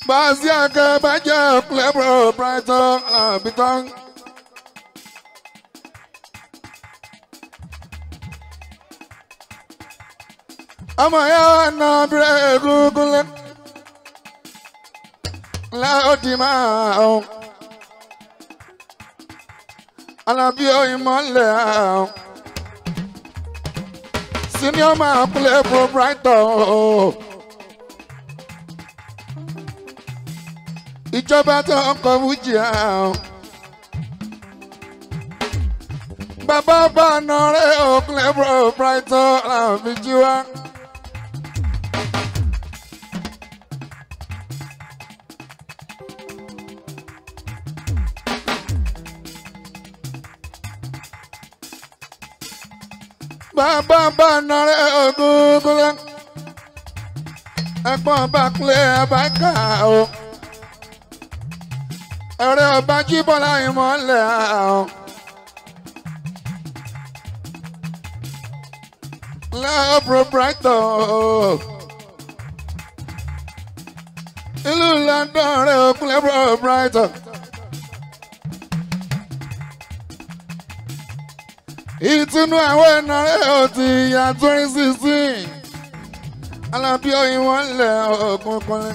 Bàzí àkẹ́ bàjẹ́ clever brighton àbítán. ọmọ ya na bírè gúgúlẹ̀ láòdì máa ọ̀ alábí oyin mọ́lẹ̀ ọ̀ senior máa kúlẹ̀ pro brighton ọ̀ ìjọba tó ń kọ fújì ọ̀ bàbá bá nà rẹ̀ ọ̀ kúlẹ̀ pro brighton àfi jí wá. bàbá bá nọrẹ ògúngúnlẹ ẹ̀gbọ́n bá kúlẹ abáká o ẹrẹ ọba jíbọlá ìmọ́lẹ̀ o lẹ́ọ̀bùrọ̀ brighton o ìlú london rẹ òkúlẹ̀ bùrọ̀ brighton. ìtùnú àwọn ẹ̀nàrẹ́ ò ti ya twenty sixteen alábí oyin wọn lẹ̀ ọ̀gbun kọ́lẹ́.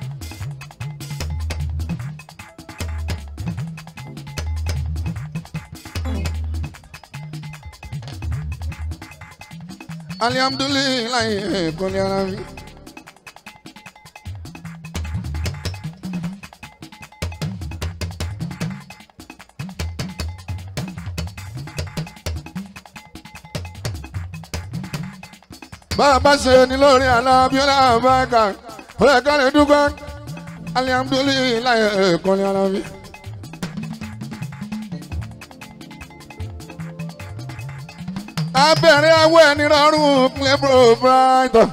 alihamdulilayi kọ́lẹ́ ara mi. bàbá ṣe ni lórí alábíọ́lá àbáka ọ̀rẹ́ kan lè dúpẹ́ alihamdulilayi kọ́lé alábí. abẹ́rẹ́ awọ́ ẹni rọrùn clebro brighton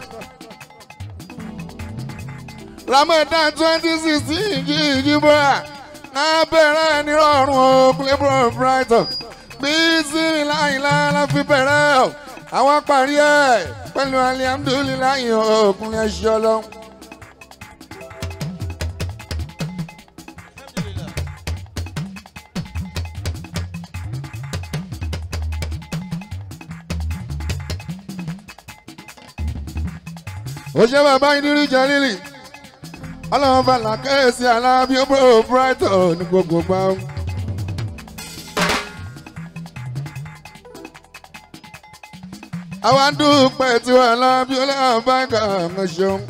ramadan twenty sixteen jíjí bọ́ra abẹ́rẹ́ ẹni rọrùn clebro brighton bí sinmi láyìnlá la fi bẹ̀rẹ̀ o àwọn parí ẹ̀ pẹ̀lú alihamdulilayi ọkùnrin ẹ̀ṣọ́ ọlọ́run. ó ṣe bàbá ìdírí jẹ́lílì ọlọ́run bàlá kẹ́sì alábí ó bó brighton ní gbogbo gbà ó. àwa dúpẹ́ tí wà lábí ọlọ́ọ̀báǹkà ọ̀ṣun.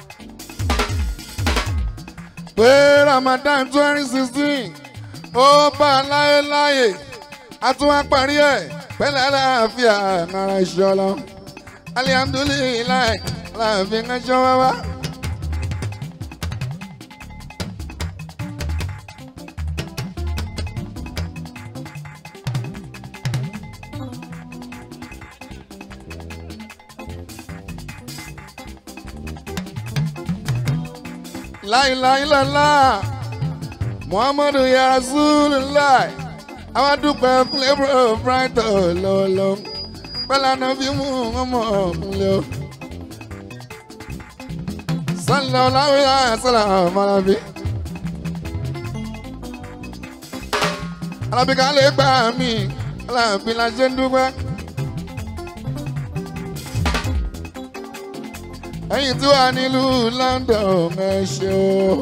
pé ramadan twenty sixteen ó bá láyéláyé a tún wá parí ẹ̀ pẹ̀lẹ́ àlàáfíà náírà ìṣọ́lá alihamdulilayi láàfin ẹjọ́ wá wá. láìláìlọ́lá muhammadu ya rasulillah àwọn dúpẹ́ flavour brighton lọ́wọ́lọ́wọ́ pẹ́lánà fi mú ọmọ ọ̀kúnlẹ̀ o. sálọ láwùjọ àṣàlà àmàlàbí. alábìkà lè gbà mí aláàbí la ṣe ń dúpẹ́. ẹ̀yin tí wà nílùú London ẹ ṣé o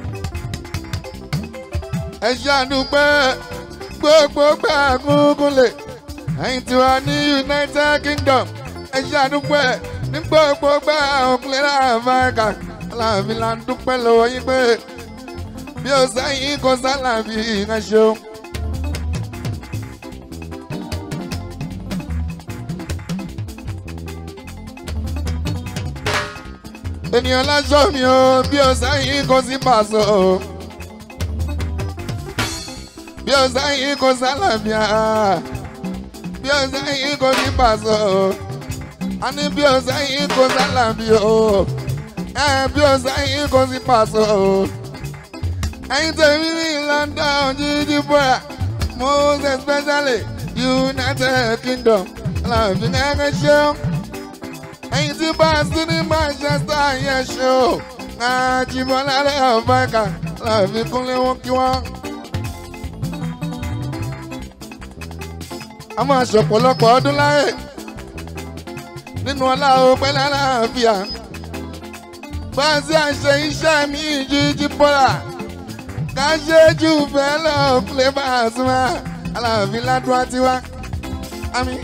ẹ ṣe àdúpẹ́ gbogbo gbà gúngúnlẹ̀ ẹ̀yin tí wà ní United Kingdom ẹ ṣe àdúpẹ́ ní gbogbo gbà òkúlẹ̀ Amẹ́ríkà aláàbí la ń dúpẹ́ lọ́wọ́ yín pé bí o sẹ́yìn kò sálàbí ẹ ṣeun. ènìyàn lájọ mi o bí o sẹ́yìn kò sí pàṣọ o bí o sẹ́yìn kò sálàmìà bí o sẹ́yìn kò sí pàṣọ o a ní bí o sẹ́yìn kò sálàmì o ẹ bí o sẹ́yìn kò sí pàṣọ o ẹ̀yin tèmi ní London jíjí bọ́ra most especially United Kingdom aláàfin ẹ̀kẹ́ ṣeun ẹ̀yin tí bá sí ní Manchester yẹn ṣe o àjìbọ́lá lẹ́yìn ọ̀bẹ́ka láàfin kúnlé wọn kí wọ́n. a máa ṣọ̀pọ̀lọpọ̀ ọdún láyé nínú ọlá òpẹ́lẹ́ aláàfíà bá a ṣe àṣẹ iṣẹ́ mi jíjí bọ́lá ká ṣe jù bẹ́ẹ̀ lọ kúlẹ̀ bá a sún wa aláàfin ládùúgbò tiwa àmín.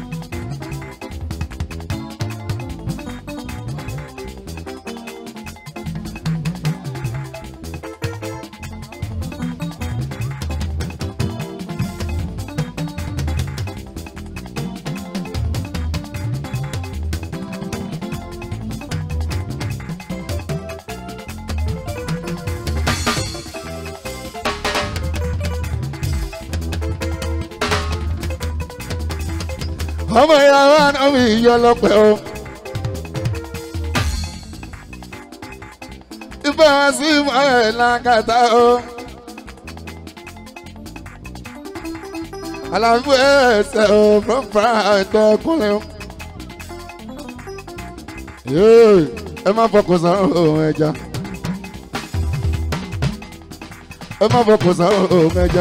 ọmọ ìyá wa náà mi yọ lọpẹ o. ìfẹ́ wọn sí ìmọ̀lẹ̀ lákàtà o. àlàfo ẹsẹ̀ o fúnfúnra ẹ̀tọ́ kúnlẹ̀ o. Yéè, ẹ má fọkàn sàn ohun ẹja. ẹ má fọkàn sàn ohun ẹja.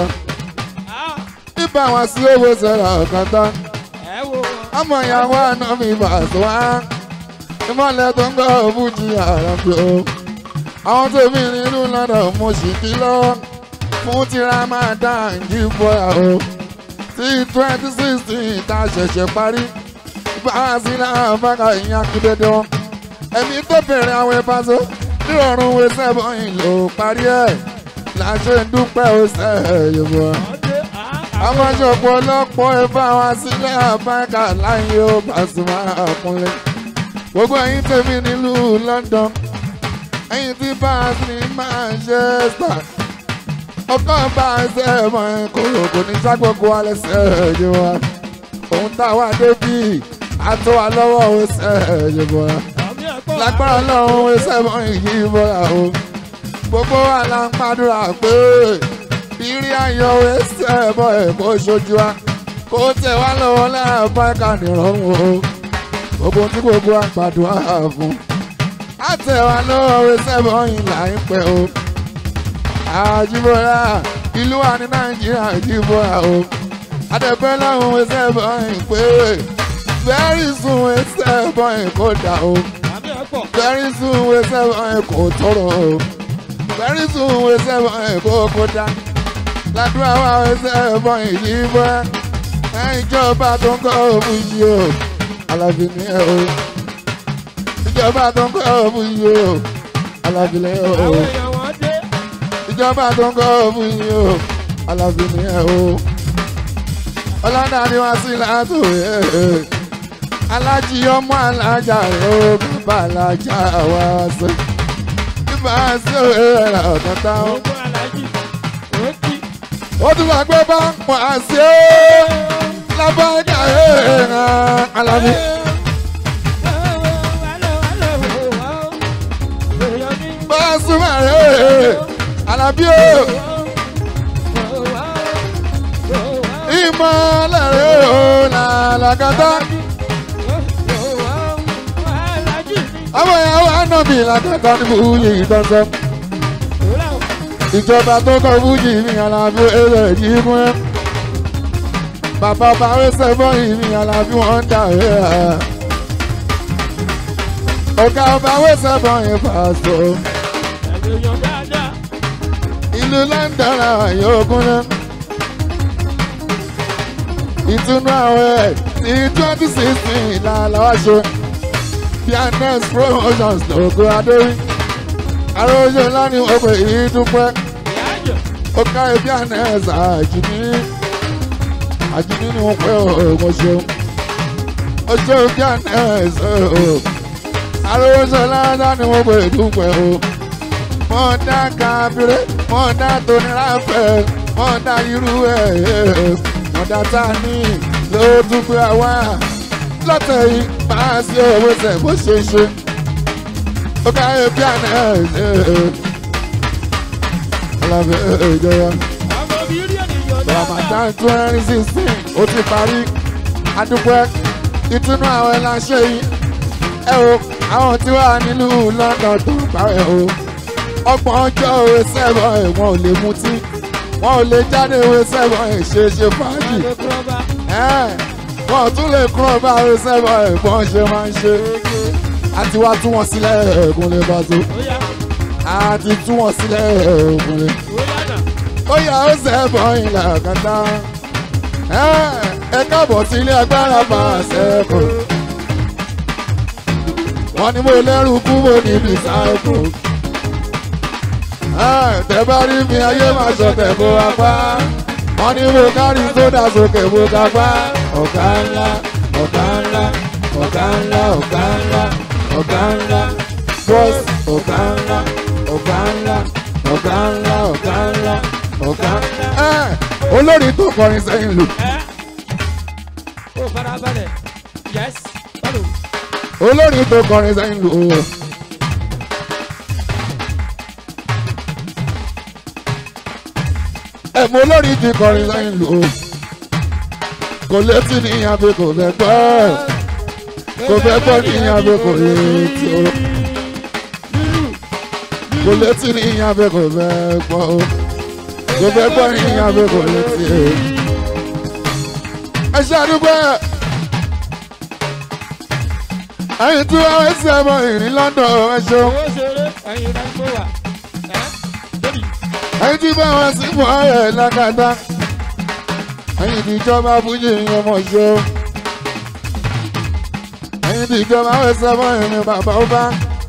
ìbá wọn sí owó sẹ́ra ọ̀kan tán ẹ wo ọmọ ìyàwó àná mi bà sọ wá ìmọ̀lẹ̀ tó ń gbọ́ òbújì àràbí o àwọn tó mi nínú lọ́dọ̀ mo sì kí lọ́wọ́ fún tìra máa dá ìjì bọ́ra o tí twenty sixteen ta ṣẹ̀ṣẹ̀ parí bá a sí náà bákà ìyá kú dédé wọn ẹ̀mí tó bẹ̀rẹ̀ àwọn ìbáṣọ nírọ̀rùn wẹsẹ̀ bọ́yìn ló parí ẹ̀ láṣẹ dúpẹ́ ọ̀sẹ̀ yorùbá ọdẹ àwọn aṣọ́pọ̀ ọlọ́pọ̀ ẹ̀fọ́ àwọn sílẹ̀ àbáńkà láyé ó Pasuma àkúnlé. gbogbo ẹ̀yin tèmi nílùú London ẹ̀yin tí báàsì ní Manchester ọkọ̀ bá ẹsẹ̀ mọ̀ ẹ́ kúrò kò ní ságbógun alẹ́ sẹ́ẹ̀jẹ̀ wa. òun táwa débì àtọ́ wa lọ́wọ́ ẹsẹ̀ ẹ̀jẹ̀ wa. àmì ẹ̀kọ́ lágbára lọ́run ẹsẹ̀ mọ̀ yìí bọ́ra o. gbogbo wa la ń pàdúrà pé ìrí ayọ̀ ẹsẹ̀ bọ̀ ẹ̀ kó ṣojú wa kó tẹ̀ wá lọ́wọ́ láàbá ẹ̀ka nìrọ̀rùn o gbogbo tí gbogbo wa gbàdúrà fún á tẹ̀ wá lọ́wọ́ ẹsẹ̀ bọ̀ yìí là ń pẹ́ o àjíbọ̀lá ìlú wa ní nàìjíríà àjíbọ̀lá o adẹ̀pẹ́ lọ́run ẹsẹ̀ bọ̀ yìí pé very soon ẹsẹ̀ bọ̀ yìí kó dà o àmì ẹ̀kọ́ very soon ẹsẹ̀ bọ̀ yìí kó tọrọ o very soon ẹsẹ̀ bọ̀ yìí kó kó dá ládùúgbò àwọn ẹsẹ̀ bọ̀ yìí yí bọ́ ìjọba tó ń kọ́ òfin yìí o alábí ni ẹ o ìjọba tó ń kọ́ òfin yìí o alábí ni ẹ o àwọn èèyàn wọn dé ìjọba tó ń kọ́ òfin yìí o alábí ni ẹ o ọlọ́dà ni wá sí látò ẹ̀ alájí ọmọ alájà rẹ̀ ó bàbá alájà wá sí ibà sí òwe rẹ̀ ọ̀kan táwọn gbogbo alájì ó kí ó tún wá gbé bá pọ̀ àṣẹ lábàjá ẹ̀ẹ́n alábí. Pasuma rẹ̀ alábí o ìmọ̀lẹ̀ rẹ̀ o làlàkàtà àwọn ìyàwó ànábì làkàtà ní fújì ìtọ́sọ́ ìjọba tó kọ fújì mi alábí ẹ̀rọ yìí mú ẹ́ bàbá bá wẹ́sẹ̀ bọ́yì mi alábí wọ́n dà ẹ́ ọ̀gá ọba wẹ́sẹ̀ bọ́yì pàṣọ ìlú London làwọn yóò kún náà ìtúnú àwẹ̀ ní twenty sixteen làlàwà ṣe pianes promotions lóko adórí arójó lánìí wọ́n pè é dúpẹ́ ó ká pianes àjùmí àjùmí ni wọ́n pẹ́ ọ̀gbọ́n ṣeun ó ṣe pianes arójó lánìí wọ́n pè é dúpẹ́ o mọ̀ọ́dá kábíré mọ̀ọ́dá tóníláfẹ́ mọ̀ọ́dá irú ẹ̀ mọ̀ọ́dá tá a ní ló tún gbé wá lọ́tẹ̀ yìí máa sí owó sẹ̀ bó ṣe ṣe ó ká ẹ bí àná ẹ̀ ẹ̀ alábẹ́ ìjọba Ramadan twenty sixteen ó ti parí adúpẹ́ ìtúnú àwọn ẹ̀ láṣẹ yìí ẹ o àwọn tí wà nílùú London tó parẹ́ o ọgbọ̀n ọjọ́ òwe sẹ́wọ̀n ẹ̀ wọn ò lè mutí wọn ò lè jáde òwe sẹ́wọ̀n ẹ̀ ṣe ṣe fàájì Adé kúrọ́bà. ẹ̀ wọn ò tún lè kúrò bá òwe sẹ́wọ̀n ẹ̀ bọ́n ṣe máa ń ṣe àti wá tú wọn sílẹ̀ ẹ̀ẹ́gùn lè bá tó Ó yá. àti tú wọn sílẹ̀ ẹ̀ẹ́gùn lè Ó yá nà. ó yà ó sẹ́bọ̀ ìlà kàtà ẹ káàbọ̀ sí ilé agbára bá a sẹ́kù wọ́n ní mo lẹ́rù kú mo ní bísáìkù tẹ bá rí mi ayé máa ṣọ̀tẹ̀ kó apá wọ́n ní mo kárí sódà sókè mo kápá ọ̀gá ńlá ọ̀gá ńlá ọ̀gá ńlá ọ̀gá ńlá ọ̀gá ńlá bọ́s ọ̀gá ńlá ọ̀gá ńlá ọ̀gá ńlá ọ̀gá ńlá ọ̀gá ńlá. olórí tó kọrin sẹ́yìn lù Ẹ́. Ó farabalẹ̀. Yes. Bálò. olórí tó kọrin sẹ́yìn lù o. ẹ̀mú olórí ti kọrin sẹ́yìn lù o. kò létí ní abẹ kò fẹ́ gbọ́ kò fẹ́ gbọ́ ní abẹ kò létí o. kò létí ní abẹ kò fẹ́ gbọ́ o. kò fẹ́ gbọ́ ní abẹ kò létí o. ẹ ṣe àdúgbò ẹ̀ ẹ̀yin tí wọ́n ń ṣe ọmọ ìrìn London ẹ ṣeun Owó ṣeré. Ẹyin rẹ̀ ń gbé wà. Ẹ́. Bébì. ẹ̀yin tí bá wọn sí fún ọ̀rẹ́ lákàtà ẹ̀yin tí ìjọba fújì ọmọ ṣeun ẹ̀yin tí ìjọba wọn ṣe ọmọ ìrìn bàbá ọba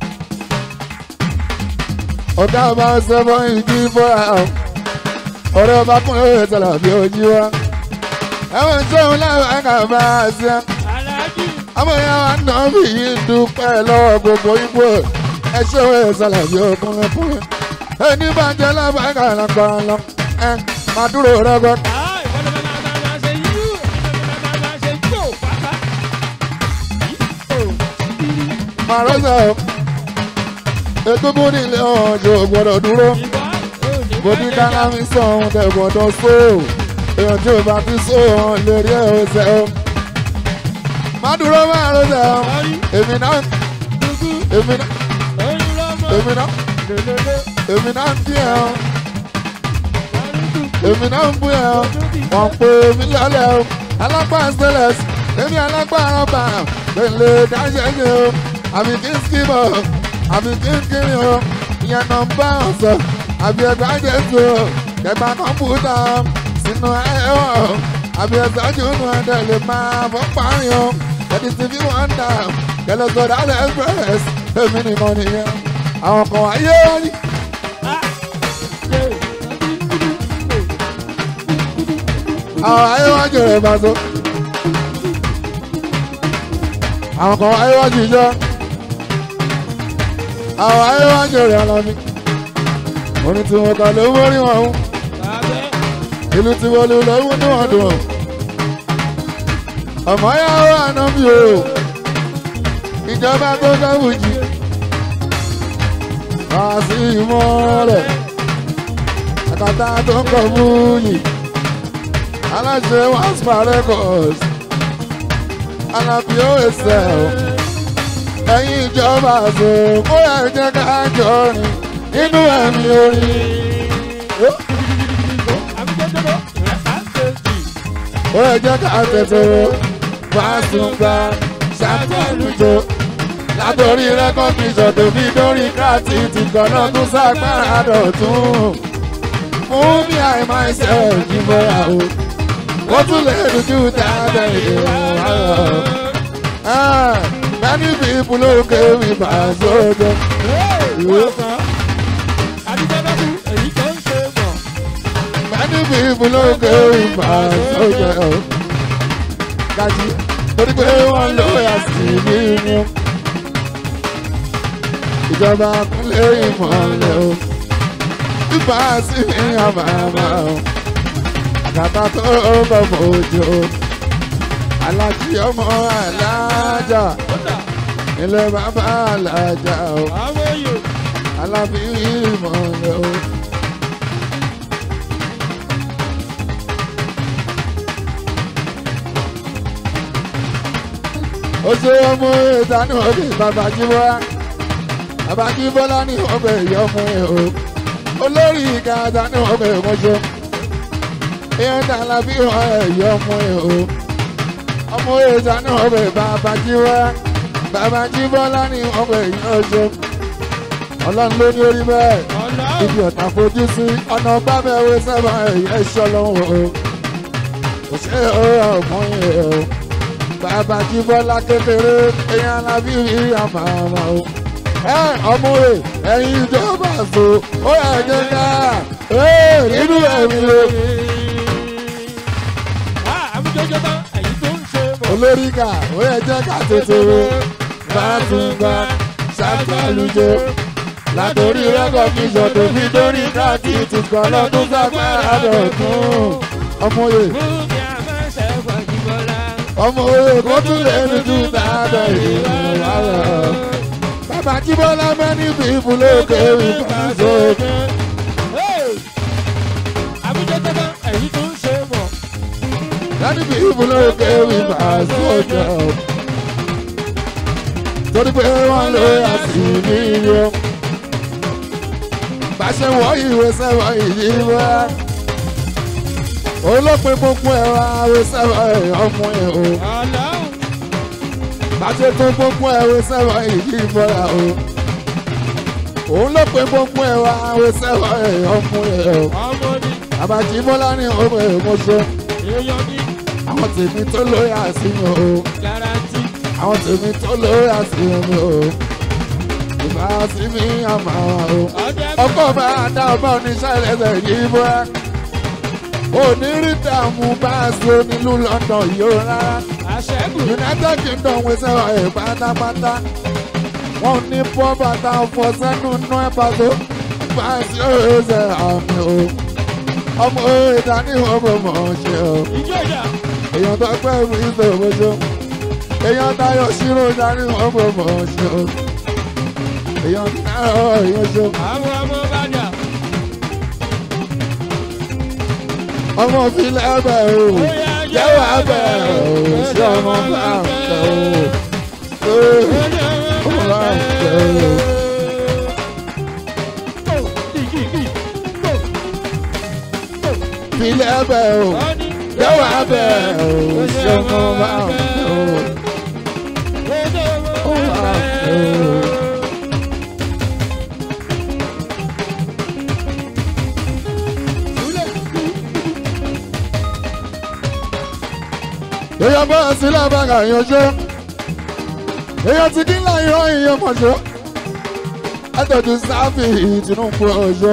ọ̀gá ọba ṣe ọmọ ìjì fọ́ra ọ̀rẹ́ ọba kún lóye tẹ̀lé bí ojú wa ẹ̀wọ̀n ṣeun láwọn ẹ̀ka bá a ṣe Aláàjì. àwọn èèyàn wa náà bí yìí ń dúpẹ́ lọ́wọ́ gbogbo igbó ẹ ṣé wọ́n ẹ̀ sálà bí ọkùnrin kùnrin ẹni bá jẹ́ lábàákà lágbára lọ ẹ máa dúró rẹ́gbẹ́. Ah, ìwọ ló máa máa máa ṣe yú. Ìwọ ló máa máa ṣe yó. Pátá. Yí. Ó. máa rọ́ṣà o egungun nílé ọjọ́ gbọ́dọ̀ dúró Ìwọ. Ó ní bó ní bẹ́ẹ̀ káná mi sọ ohun tẹ̀ gbọ́dọ̀ só èèyàn tí ò bá ti só ohun lè rí ẹ̀ ọ̀sẹ̀ o. má dúró máa rọ́ṣà o Sọ́rí. èmi náà Dúdú. èmi náà Oyún lọ́mọ. èmi náà Lélele. èmi náà ń bí ẹ o Sọ́rí dùn. èmi náà ń bú ẹ o. wọ́n pè mí lọ́lẹ̀ o alágbá stainless èmi alágbá rọ́bà pèlè dáṣẹ́ṣe o àbí kí n skimọ̀ àbí kí n kiri o ìyẹn nọmba ọ̀sọ̀ àbí ẹgbẹ́ àjẹsù o kẹgbà kọ̀mpútà o sínú ẹ̀wọ̀ o àbí ẹ̀sọ́ jùlọ ẹ̀dẹ̀ lè máa fọ́ parí o ẹ̀dí ti fi wọ́n dà kẹlẹ́ sọ̀dọ̀ alẹ́ express èmi nìkan nìyẹn àwọn kan wáyé wọ́n ní. Ah. Yé. àwọn ayé wá jèrè ìbáṣọ. àwọn kan ayé wá jíjọ. àwọn ayé wá jèrè alámi. orin tí wọn kà ló mórí wọn hùn. Bàbẹ́. ìlú tí wọn lù lọ́wọ́ ní wọn dùn. ọmọ yà wà náà bí o. ìjọba tó dábò jì. wá sí ìmọ̀lẹ̀. àkàtà tó ń kọ̀ múlì aláṣẹ waspa records alábí òwèsè o ẹ̀yin ìjọba àṣọ kó ẹ jẹ́ ká jọ rìn nínú ẹ̀mí orin ó ẹ jẹ́ ká tètè fásùngbà ṣàtẹ̀lùjọ látòrí rẹ́kọ̀kìṣọ̀ tó fi dórí kíláàsì ti kọ̀nà tún ságbára dọ̀tún fún mi àìmọ̀ ẹsẹ̀ ìjìnbọ̀ra o ó tún lè dojú dáadáa ìwà rẹ̀. many people ló kéwì bá sójà. many people ló kéwì bá sójà. gàjí torí pé wọ́n ló yà sí nínú. ìjọba kúnlẹ̀ ìmọ̀lẹ̀ o. bíbá sí ní àmàmà o. àkàtà tó bọ̀ mọ́jọ́ alájí ọmọ alájà ilé bàbá alájà o alábí ìmọ̀lẹ́ o. ó ṣe ṣe ọmọ ìdánù òbí bàbá jíbọ́lá bàbá jíbọ́lá ní ọbẹ̀ ìyọ́mú ẹ̀ o olórí ìka ìdánù ọbẹ̀ ìmọ̀ṣọ́ ìyẹn dàlá bí wọn ẹ̀ yọ́mú ẹ̀ o ọmọ ìdánù ọbẹ̀ bàbá jíbọ́lá bàbá jíbọ́lá ní ọbẹ̀ ìyọ́ṣọ́ ọlọ́run ló ní orí bẹ́ẹ̀ Ọlọ́run. ibi ọ̀tá fojú sí ọ̀nà bábẹ́wé sábà ẹ̀yẹ ìṣọ́lọ́wọ́ o kò ṣe é ọmọ yẹn o bàbá jíbọ́lá kékeré èèyàn alábí rí àmàmà o ẹ ọmọ rẹ ẹ̀yin ìjọba so ó yẹ jẹ ká ee nínú ẹ̀mí o Ah, àmújọjọ tán, èyí tó ń ṣe bọ̀. olórí ká ó yẹ jẹ ká tètè o bá tún gbà ṣàgbàlùjọ látòrí rẹ́kọ̀kíṣọ̀ tó fi dórí káàkì ti kọ́ lọ́dún sápára dọ̀tún ọmọ yẹ Bùkì àmọ́ṣẹ́ Fọ̀jìbọ́lá. ọmọ yẹ kó tún lè ní tún tààdọ̀ ìrìnà rẹ̀. bàbá jíbọ́lá mẹ́ni bíbù lókè ìbáṣọ. Àmújọjọ tán, èyí tó ń ṣe bọ̀. mẹ́ni bíbù lókè ìbáṣọ. torí pé wọ́n lè àṣìní yọ. bàṣẹ wọ ìwé sẹ́wọ̀n ìyí wá. olópin gbogbo ẹ̀rọ àwẹ̀ sẹ́wọ̀n ọmọ ẹ̀ o. Ọlọ́run. bàṣẹ tó gbogbo ẹ̀rọ sẹ́wọ̀n ìyí bọ́ra o. òun ló pe gbogbo ẹ̀rọ àwẹ̀ sẹ́wọ̀n ọmọ ẹ̀ o. Ọmọ ni, àbájí bọ́lá ní ọmọ ẹ̀ mọ́ṣọ́. èèyàn ní, àwọn tèmi tó lórí àṣìyàn o. garanti. àwọn tèmi tó lórí àṣìyàn mi o. ìbá sí mi àmà o. Ọjọ́ ọkọ bá dá ọba oníṣẹ́ ẹlẹ́sẹ̀ yìí bọ́. onírìtà mú bá a so nílùú London yìí ó rárá. àṣẹ́gun. United Kingdom wẹsẹ̀ ẹ̀ pátápátá. wọ́n ní pọ́ bàtà ọ̀fọ̀ sẹ́nu nú ẹ̀ pàtó. bá a sí ọ̀rẹ́sẹ̀ àmì o. ọmọ ìdání ọmọ mọ̀ ṣe o. Ìjọ ìjà. èèyàn tó pẹ́ mi ìṣòwòjò. èèyàn táyọ̀ ṣírò dání ọmọ mọ̀ ṣe o. èèyàn táyọ̀ èèyàn ṣe o. Àwọn ọmọ bàjá. ọmọ filẹ̀ ẹbẹ̀ o jẹ́wọ́ ẹbẹ̀ o ṣé ọmọ bá ń tẹ̀ o ee ọmọ bá ń tẹ̀ o. filẹ̀ ẹbẹ̀ o jẹ́wọ́ ẹbẹ̀ o ṣé ọmọ bá ń tẹ̀ o ọmọ bá ń tẹ̀ o. èèyàn bá a sí lábàgà yanjú èèyàn ti dín láì rán èèyàn mọ̀ṣọ́ ẹ̀tọ́jú sáfì Tinubu ọ̀ṣọ́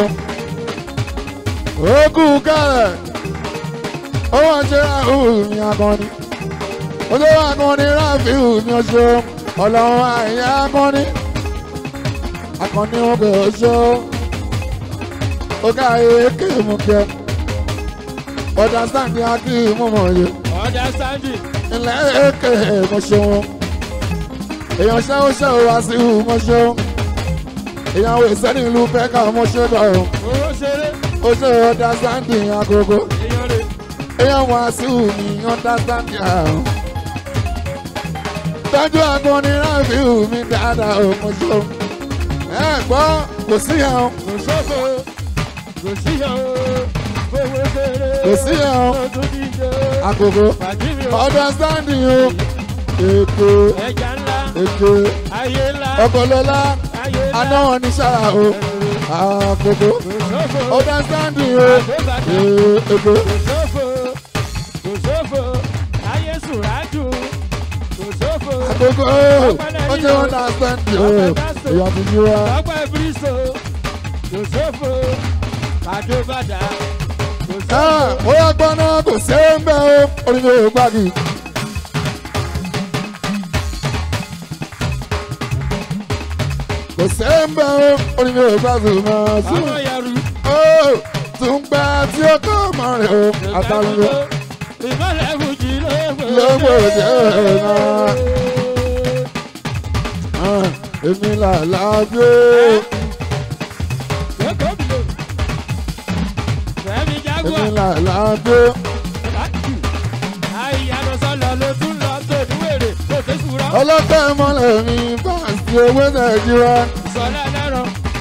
òkú kẹrẹ owó ọjọ́ ráhùn mi akọni ọjọ́ akọni ráfíù mi ọṣọ́ ọlọ́run àyà akọni akọni wọn bẹ ọṣọ́ ọgá èké mú kẹ ọ̀dà sáǹdì akí mú mọ̀ yẹ Ọjà Sandy. ilẹ̀ èké mo ṣeun èèyàn ṣẹ́wó ṣẹ́wó wá sí ìhù mo ṣeun èèyàn wò sẹ́ni ìlú pẹ́ka mo ṣe bọ̀ ọ́ Owó ṣeré. ó ṣe ọ̀dà sáǹdì agogo Èèyàn rè. èèyàn wá sí ìhù mi ọ̀dà sáǹdì àrùn tọ́jú agbóni ráàbì ìhù mi dáadáa ó mo ṣeun ẹ gbọ́ kò sí yẹn o Kò sóko. Kò síyàn o. Owó ṣeré. Kò síyàn o. Ó tún díje. agogo Fàjírí o. ọ̀dà sáǹdì o èkó Ẹja ńlá. èkó Ayé ńlá. ọkọlọ́lá Ayé ńlá. aná wọn ní sára o agogo Kò sóko. ọ̀dà sáǹdì o Àgbébàdà. èkó. Kò sófo. Kò sófo. Ayé sùrájú. Kò sófo. àkókò ó jẹ́ wọ́n náà sẹ́ńdì o èèyàn ti yí wa. Ọgbà ìbírísò. Kò sófo. Àdóbàdà. Kò Ah, sófo. ó yá gbọ́n náà kò ṣe é ń bẹ́ o orí mi ò gbági. kò ṣe é ń bẹ́ o orí mi ò gbági máa sùn. Ọmọ yàrá. ó tún gbà tí ó kọ́ ọmọ rẹ̀ o àtàlùyọ. Ìmọ̀lẹ̀ fújì Lógbò jẹ́ náà. Ah, èmi là lábí o. Fẹ́mi èmi Jaguar. là lábí o. Àìyànà sọ̀lọ̀ ló tún lọ tó níwèrè kò tó sùúrọ̀. ọlọ́pẹ́ mọ́lẹ̀ mi fáǹsì owó nàìjíríà Sọlá lẹ́rọ.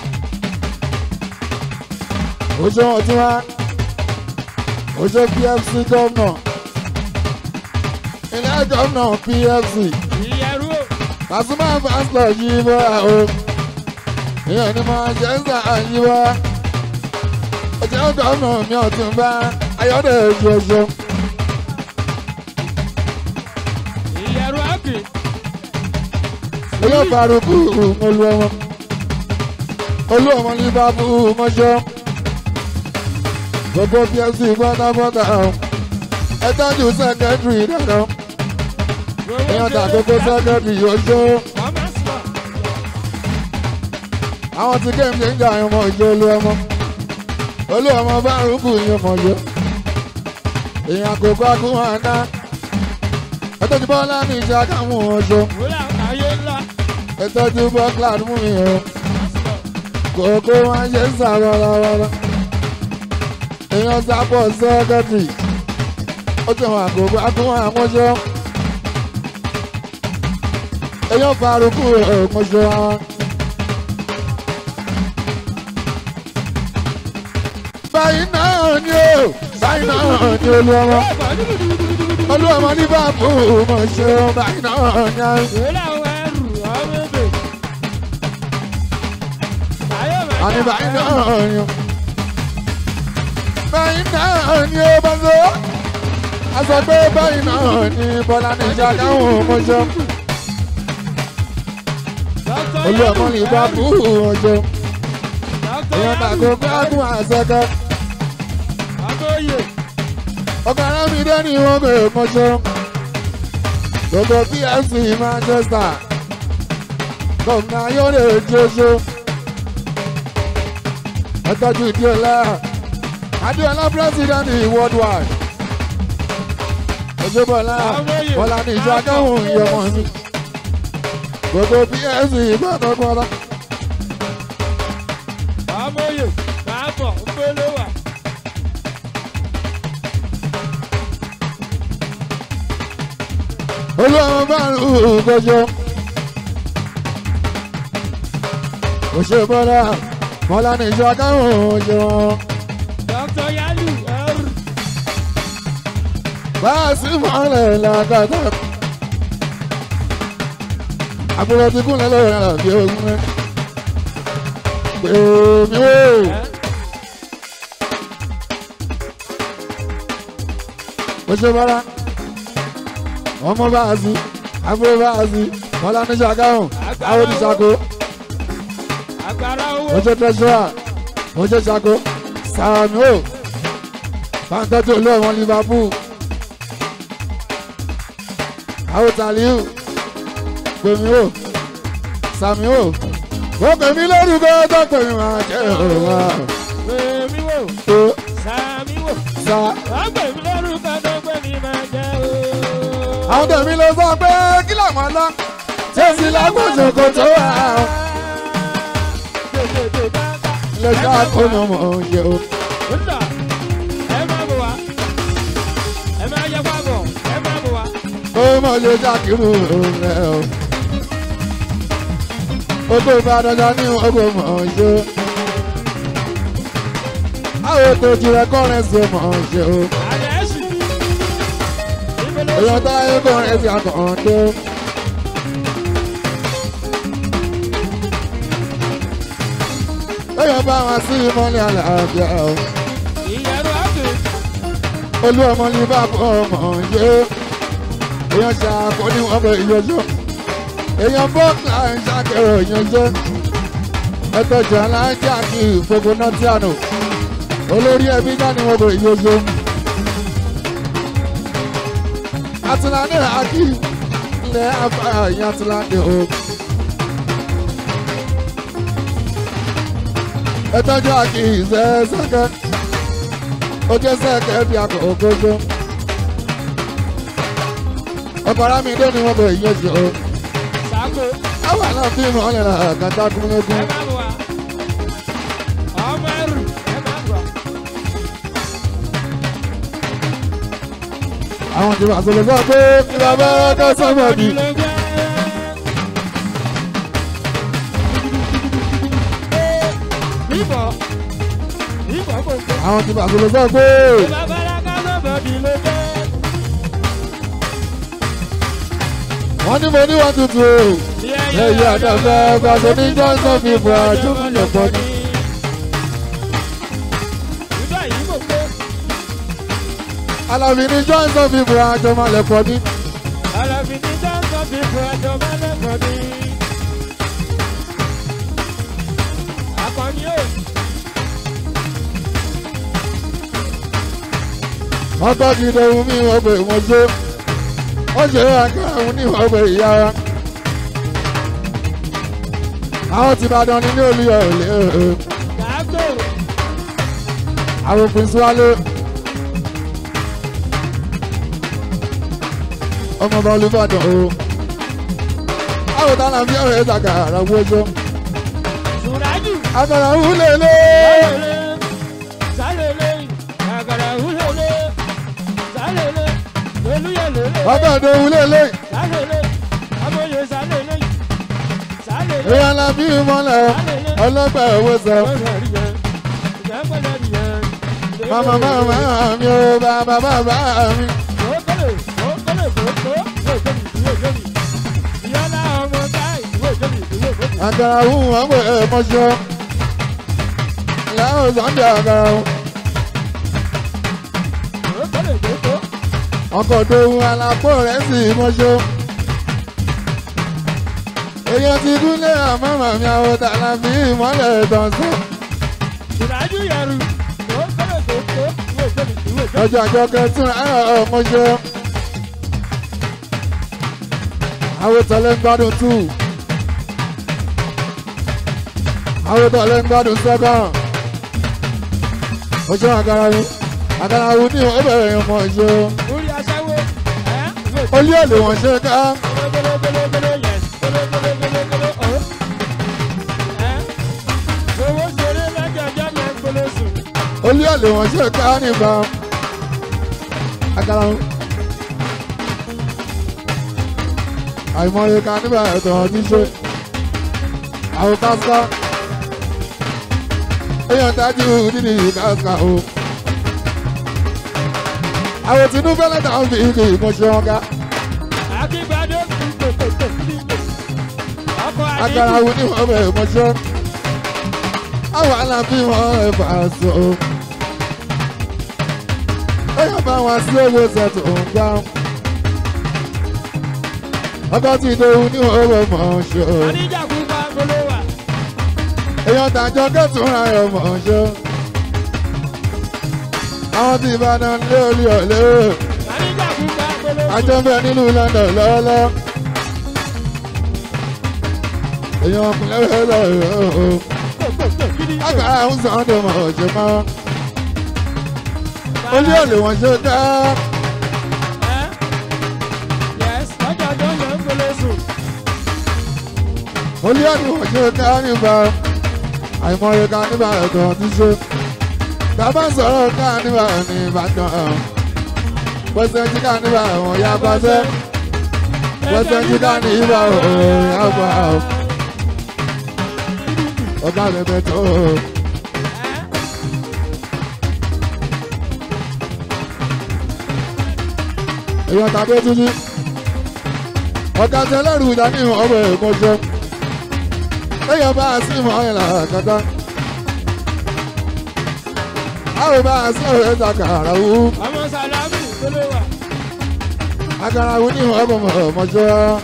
oṣù ọtún wa oṣù pfc gómìnà ilé gómìnà pfc Ìyẹ̀rú o. Pasuma pásítọ̀ yìí bọ́ o ìyẹn ni mo ṣe ń sà yìí wá oṣù gómìnà mi ọ̀tún bá ayọ́dẹ̀ oṣù Ìyẹ̀rú àkè. olóòfarukú olú ọmọ olú ọmọ ní bábú mọ́ṣọ́ gbogbo pfc pátápátá ẹ tọ́jú sẹ́kẹ́tìrì dáadáa èèyàn tà gbogbo sẹ́kẹ́tìrì oṣù Ọmọ sọ. àwọn tí kéèmù ṣe ń jà ọmọ ìjọ olú ọmọ olú ọmọ bárùkù yín ọmọ ìjọ èèyàn àkókò akúwọn àná ẹ tọ́jú bọ́lá ní ìṣe akáwọn ọṣọ Wúlà ayé ńlá. ẹ tọ́jú bọ́klá mú mi hàn. kòkó wọn ṣe ń sà wọ́rọ́wọ́rọ́ èèyàn sábọ̀ sẹ́kẹ́tìrì ó ti hàn àkókò akúwọn àmọ́ṣọ́ èèyàn farukú ọmọṣọ́ wọn. báyìí náà ni ó báyìí náà ni olúọmọ olúọmọ ní báàbù ọmọṣọ́ báyìí náà ni á. Wúlà ẹrù ọmọ ebè. Ayé mẹ́ta. àní báyìí náà ni ó báyìí náà ni ó bá lọ. a sọ pé báyìí náà ni bọ́lá ní ìṣàkáhùn ọmọṣọ́ olúọmọ ní báàbù ọmọṣọ́ èèyàn tàgó gbádùn àṣẹkẹ́ Akóyè. ọkọ̀ arámídé ni wọ́n bẹ̀ ọmọṣọ́ gbogbo pfc manchester gómìnà ayọ́lẹ̀ jésù ẹtọ́jú ìdíọ̀lá adéọlá president worldwide ojúbọ̀lá bọ́lá ní ìjọ akáhùn ìyọmọ mi gbogbo pfc pátápátá Amóye. Máa bọ̀ ńpele wà. olúwa bá ń hù kọjọ òṣèbọlá bọ́lá ní ìjọ akáhùn ìjọ Dr. Yalu ẹrù. báàsì mọ́lẹ̀ làkàtà àbúrò ti kúnlẹ̀ lọ́wọ́ àbí ogun rẹ̀ pèmí wò òṣèbọlá ọmọ báàsì àbúrò báàsì bọ́lá ní ìjọ akáhùn àwọn oníṣàkó Agbára owó. oṣù tẹsíwá oṣù ṣàkó sàmì ó pàǹtẹ́tì olóòwò liverpool àwọn tàlíù pèmí ó sàmì ó ó pèmí lórúkọ tó pèmí máa jẹ òwà Pèmí wò. tó Sàmí wò. sa Wọ́n pè mí lórúkọ tó pè mí máa jẹ́ o. àwọn tèmi ló sọ pé kí làwọn lọ tẹsí lágbóṣe kò tó wà ó Dèdèdè bá bá. ilé iṣẹ́ àkómọmọ oúnjẹ o. Ńlá. Ẹ máa bọ̀ wá. Ẹ máa yẹ wá bọ̀. Ẹ máa bọ̀ wá. ó mọ̀ lè ṣàkírù rẹ̀ o. Oko Ìbàdàn ní ọgbọ̀n mọ̀ ṣe. Àwọn ètò ìjìnlẹ̀ kọ́rẹ́nsì mọ̀ ṣe o. Àlẹ́ ẹ̀sìn. Ìpele Èèyàn táyé kọ́rẹ́nsì àkàndé. Èèyàn bá wọn sí ìmọ̀lẹ̀ àlàáfíà o. ìyẹ̀rù àgbè. Olú ọmọ ní bàbá ọmọ ṣe. Èèyàn ṣàkó ní wọn bẹ ìyọjọ́. Èèyàn bọ́ọ̀kì ń ṣàkẹrọ ìyànjẹ́. Ẹtọ́jú aláǹjà kì í gbogbo náà tí a nù. Olórí ẹbí náà ni wọn bẹ ìyọjọ́. Atilani Aki ilẹ̀ afárá ìyá Atilani o. Ẹtọ́jú Aki ìṣẹ́ sẹ́kẹ́. Ojú sẹ́kẹ́ bí àkókò tó. Ọkọ̀ Arámidé ni wọ́n bẹ ìyọjọ́ o. Sàkó. Àwọn àlọ́ bí wọ́n lè ra kàtà Ẹ kúnlẹ́kún. máa bọ̀ wá. Ọmọ ẹrù. Ẹ máa bọ̀. Àwọn ti wà sọ̀rọ̀ sọ pé kí bàbá ọkọ̀ sọ́mọ̀ bì. Ló jẹ́. ìbọn gbogbo. àwọn ti bàtúrò sọ pé Babalaka lọ́bọ̀dì ló jẹ́. wọ́n ní mo ní wọ́n tutù ẹ̀yẹ àdàfẹ́ gbàgbọ́ ní johnson fífọ àjọmọ̀lẹ̀ pọ̀ ní. Ìgbà yìí gbogbo. alábí ní johnson fífọ àjọmọ̀lẹ̀ pọ̀ ní. Àlàbí ní dáńtọ́ fi fún ẹjọ́ mọ́lẹ́kọ̀ọ́ ní. Akọni yóò. ọkọ̀ ti dẹ̀hùn mí wọ́n pè wọ́n jó ó ṣe àkàrà òun ní wọ́n pè ìyá wa. àwọn ti bàdàn ní ní olùyọ̀ òlé Kàákò. àwọn prince wálé. ọmọọba olùbàdàn o. àwọn tààlà bí ọ̀rẹ́ ìtàkà àrà wọ́jọ́. Sùrájù. àkàrà òun lè lé. Sálẹ̀lẹ̀. Sálẹ̀lẹ̀. Àgàrà húlẹ̀lẹ̀. Sálẹ̀lẹ̀. Olúyẹ̀lẹ̀lẹ̀. ọgọ́dọ̀ òun lè lé. Sálẹ̀lẹ̀. Amóye sálẹ̀lẹ̀. Sálẹ̀lẹ̀. èèyàn la bí mọ́lẹ̀ ọlọ́gbà owó sọ. màmá màmá mi ò bàbá bàbá mi. àkàrà òun wọ́n pè é mọ́ṣọ́. láwọn sọ́ndẹ̀ àkàrà òun. ọkọ̀ tó hun alápò rẹ̀ sì mọ́ṣọ́. èèyàn ti dúlé àmọ́ màmí àwọn tààlà bí ìmọ̀lẹ̀ tán sọ. ọjọ́ àjọ kẹtùn ẹ̀rọ mọ́ṣọ́. àwọn tọ́lẹ̀ ń gbádùn tù. àwọn tọ́lẹ̀ ń gbádùn sẹ́kọ̀n. oṣù àkàrà òun àkàrà òun ní ọbẹ̀ yẹn mọ̀ ṣọ́. olú èlé wọn ṣe ká. olú èlé wọn ṣe ká nígbà. àkàrà òun. àìmọye ká nígbà ẹ̀tọ́ ti ṣe. àwọn káská. èèyàn dájú nínú káská o. àwọn tinúfẹ́ lẹ́tà ń fi ike ìmọ̀ṣẹ́ wọn ká. agara wo ni wọn bẹ mọṣọ àwọn alábí wọn ẹ fà so ẹyọ bá wọn sí owó sẹtù ńgbà ọkọ tí ìdòwú ní wọn bẹ mọṣọ èèyàn tàjọ kẹtùn ayọ mọṣọ àwọn tí ìbàdàn lé olú ọlẹ àjọ bẹ nílùú London lọ́wọ́lọ́wọ́ èèyàn ọkùnrin lọ́wọ́ lọ́wọ́ agbára ń sàn án dọ̀mọ̀ ọ̀jẹ̀ mọ́ olú ọ̀lẹ̀ wọn ṣe ká olú ọ̀lẹ̀ wọn ṣe ká nígbà àìmọye ká nígbà ẹ̀tọ́ ti ṣe bàbá sọ̀rọ̀ ká nígbà ní Ìbàdàn pẹ̀sẹ̀ jí ká nígbà ẹ̀wọ̀n ya pàṣẹ pẹ̀sẹ̀ jí ká ní ìbà òòrùn ya pa ọ̀gá rẹ̀ bẹ̀ tó. èèyàn tàbí títí ọ̀gá tẹlẹ́rù ìdání ọ̀bẹ ìmọ̀ṣẹ́ èèyàn bá a sí ìmọ̀ ọ̀yìnlá kàtà àwọn bá a sí ọ̀rẹ́ takàrà wú ọmọ sàlámì tó lè wà. àkàrà wú ní ọ̀bẹ ìmọ̀ṣẹ́.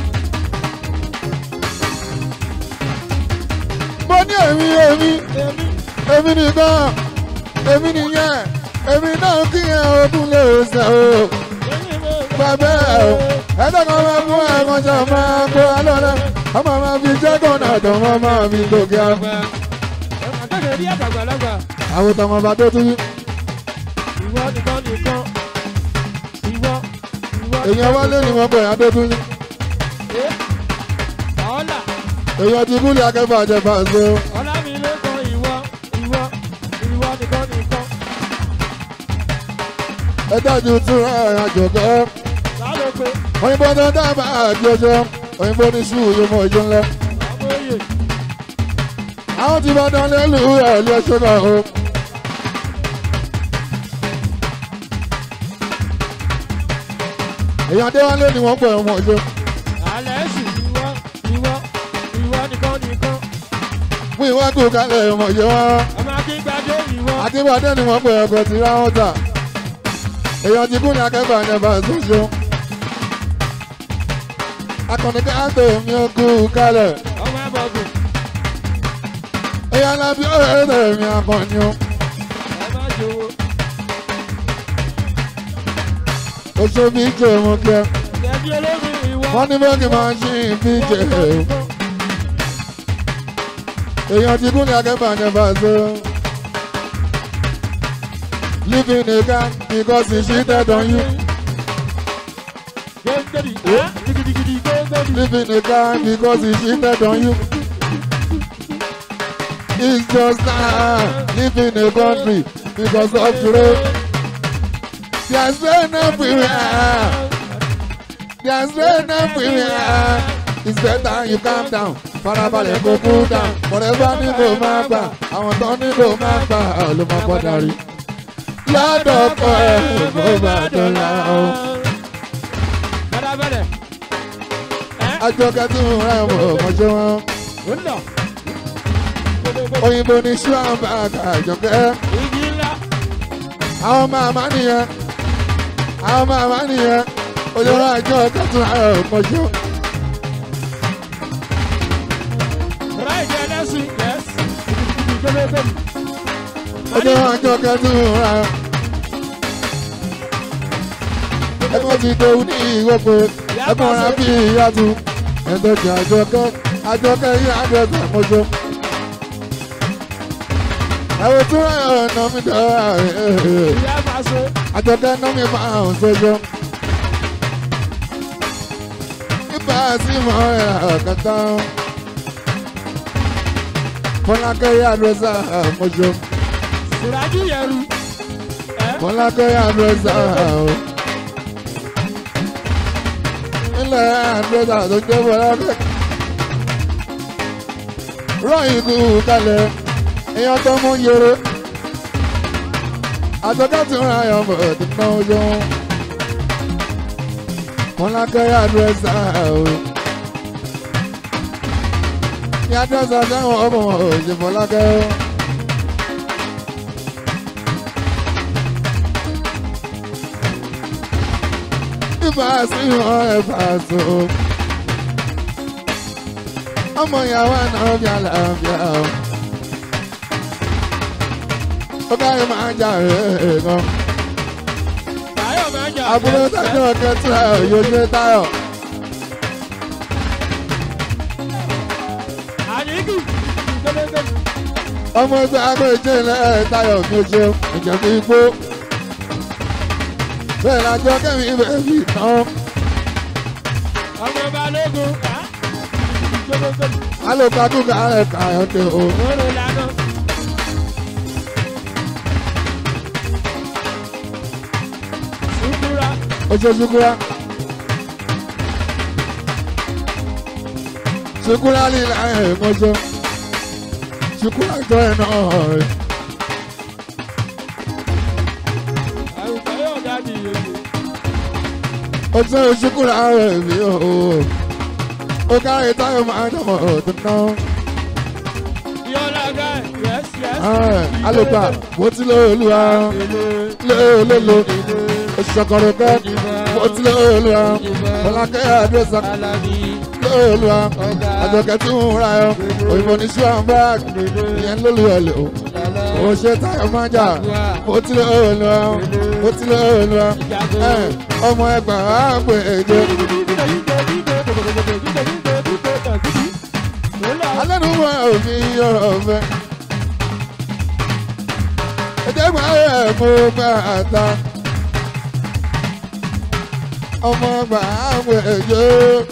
mo ní èmi èmi èmi èmi nìkan èmi nìyẹn èmi náà kí ẹ ogún lè ṣe o èmi mo bàbá ẹ o ẹ̀ẹ́dẹ́gbọ́n máa mú ẹ̀kan ṣe máa kó alọ́lẹ̀ ọmọ máa fi jẹ́gàn náà tó wọ́n máa fi gòkè á. àgbà àtẹ̀lẹ̀ rí àtàgbàlagbà àwọn tọmọ bá tó tún ìwọ nìkan nìkan ìwọ ìwọ èèyàn wálé ni wọ́n pè adé tún ẹ ọ̀ọ́là èèyàn ti kúlẹ̀ akẹ́fà àjẹfà ṣe o. ọ̀làmìlẹ́kan ìwọ ìwọ ìwọ nìkan nìkan ẹ dájú tún ẹ̀ àjọ̀kẹ́ lálòpé òyìnbó tó dábàá àjọṣe òyìnbó ní sùúrù yóò mọ ìjọ ńlẹ. àmóye àwọn tí bá dán lẹ́lù ẹ̀ lé ṣọ́nà o èèyàn déwálé ni wọ́n pẹ̀ ọmọ ọjọ́ alẹ́ sì ìwọ ìwọ ìwọ nìkan nìkan fún ìwádùn kálẹ̀ ọmọ ọjọ́ wọn. ọmọ akíngbadé ìwọ àtibọ̀dé ni wọ́n pè ọkọ̀ tí ra wọn tà èèyàn ti kún ní akẹ́kọ̀ọ́ àjẹbà ṣoṣo akọni káàtó mi ò kú kálẹ̀ ọmọ abọ́gùn èèyàn lábí ọ̀rẹ́ mi akọni o ẹ má jowó oṣù mi jẹ́ mo kẹ́ ìjẹ́bí olómi ìwọ wọ́n ní bọ́ọ̀kì máa ń ṣí ìbí jẹ́ èèyàn ti kún ní akẹ́kọ̀ọ́ àjẹbà ṣo living in a car because he cheated on you Gẹ́gẹ́dì, á, gidigidi gẹ́gẹ́dì. living in a car because he cheated on you. It's just now living in a country because of trade. There's rain everywhere. There's rain everywhere. It's better you calm down. Farabalẹ̀ kó cool down. Forever ní kò máa gbà. Àwọn tó ní kò máa gbà ló máa gbọ́dọ̀ rí. Lọ́dọ̀ ọkọ ẹ̀ kó bá dọ́là o. Bẹ́rẹ̀bẹ́rẹ̀. Ẹ́ Àjọkẹ́ tí mo rẹ̀ mọ̀ ọmọdé wọn. ó lọ. Òyìnbó ní ṣúwàmbá àjọkẹ́. Igi ńlá. àwọn màmá nìyẹn àwọn màmá nìyẹn olórí àjọ kẹtùn ayọ̀ ọ̀pọ̀jọ́ Ráìdì ẹlẹ́sìn, yes. Gidigidi gẹ́gẹ́dì. olórí àjọ kẹtùn ayọ̀ ẹ̀kọ́ ti dòwú ní ìwọ́pẹ́ ẹ̀kọ́ rẹ̀ bí ìyàtú ẹ̀dọ́jì àjọkẹ́ àjọkẹ́ yìí àdẹ́sì àmọ́jọ́ ẹ̀wọ̀n tún rẹ̀ ọ̀nà mi dọ̀ Ìyá máa so. àjọkẹ́ náà mi máa ń sọ́jọ́ ibà sí mọ́ ẹ̀ ọ̀kẹ́ta fọlákẹ́ yà àdẹ́sì àmọ́jọ́. Sìrájú yẹru. Ẹ́ Fọlákẹ́ àdúrẹ́sà o. Ilẹ̀ àdúrẹ́sà tó jẹ́ Fọlákẹ́. Rọ́yìn kú kalẹ̀, èèyàn tó mú yẹrẹ. Àtọ́kẹ́ tí wọ́n ayọ̀ mọ̀ tó ná ojú. Fọlákẹ́ àdúrẹ́sà o. Ní àdúrẹ́sà sẹ́wọ̀n ọmọ òṣè Fọlákẹ́ o. Ibà sí wọn ẹ̀fà so. Ọmọ ìyàwó àná bí àlàáfíà o. Ó káyọ̀ máa ń jà rẹ̀ gan. Táyọ̀ máa ń jà. Àbúrò tájọ́ kẹtùrà yóò ṣe táyọ̀. Àníkì. Gẹ́gẹ́dì. Ọmọ ẹgbẹ́ agbèjì ilẹ̀ táyọ̀ mi ò ṣeun. Ìjẹ̀bú igbó. Bẹ́ẹ̀ lájọ́ kẹ́mi ibẹ̀ fi tán. Ọmọ balógun. Á. Gẹ́gẹ́dì. Alùpàdùkà rẹ̀ kàyọ̀ dé o. Oró lánà. Sùkúrà. Ó ṣe ṣukura. Ṣukura líla ẹ̀ mọ́ṣọ́. Ṣukura jọ ẹ̀ náà rẹ̀. Àwùjọ yóò dábì yòókù. Ó ṣe ṣukura rẹ̀ mí o. Ó kárí táyọ̀ máa ń dọ̀mọ̀ ọ̀dún náà. Yọ̀ọ́lá gáì. Yes, yes. Alùpà bó ti lé olúwa. Lé olólo. Oṣùṣọ́kọ̀rọ̀ kẹ́. Bó ti lé olúwa. Bọ́lákẹ́ àdúrósà. Alábí. Lé olúwa. Àjọkẹ́ tí ń ra ẹ̀. Òyìnbó ní ṣúwàmbá. Ìyẹn lólu ọ̀lẹ̀ o. Ó ṣe táyọ̀ máa jà. Bó ti lé olúwa. Bó ti lé olúwa. Ẹ̀, Ọmọ ẹgbàá á pè é jẹ. alẹ́nu mọ òfin ọ̀rọ̀ fẹ́. ẹ̀dẹ́gbà rẹ̀ mo gbà ta. ọmọ gbà àwọn èjò.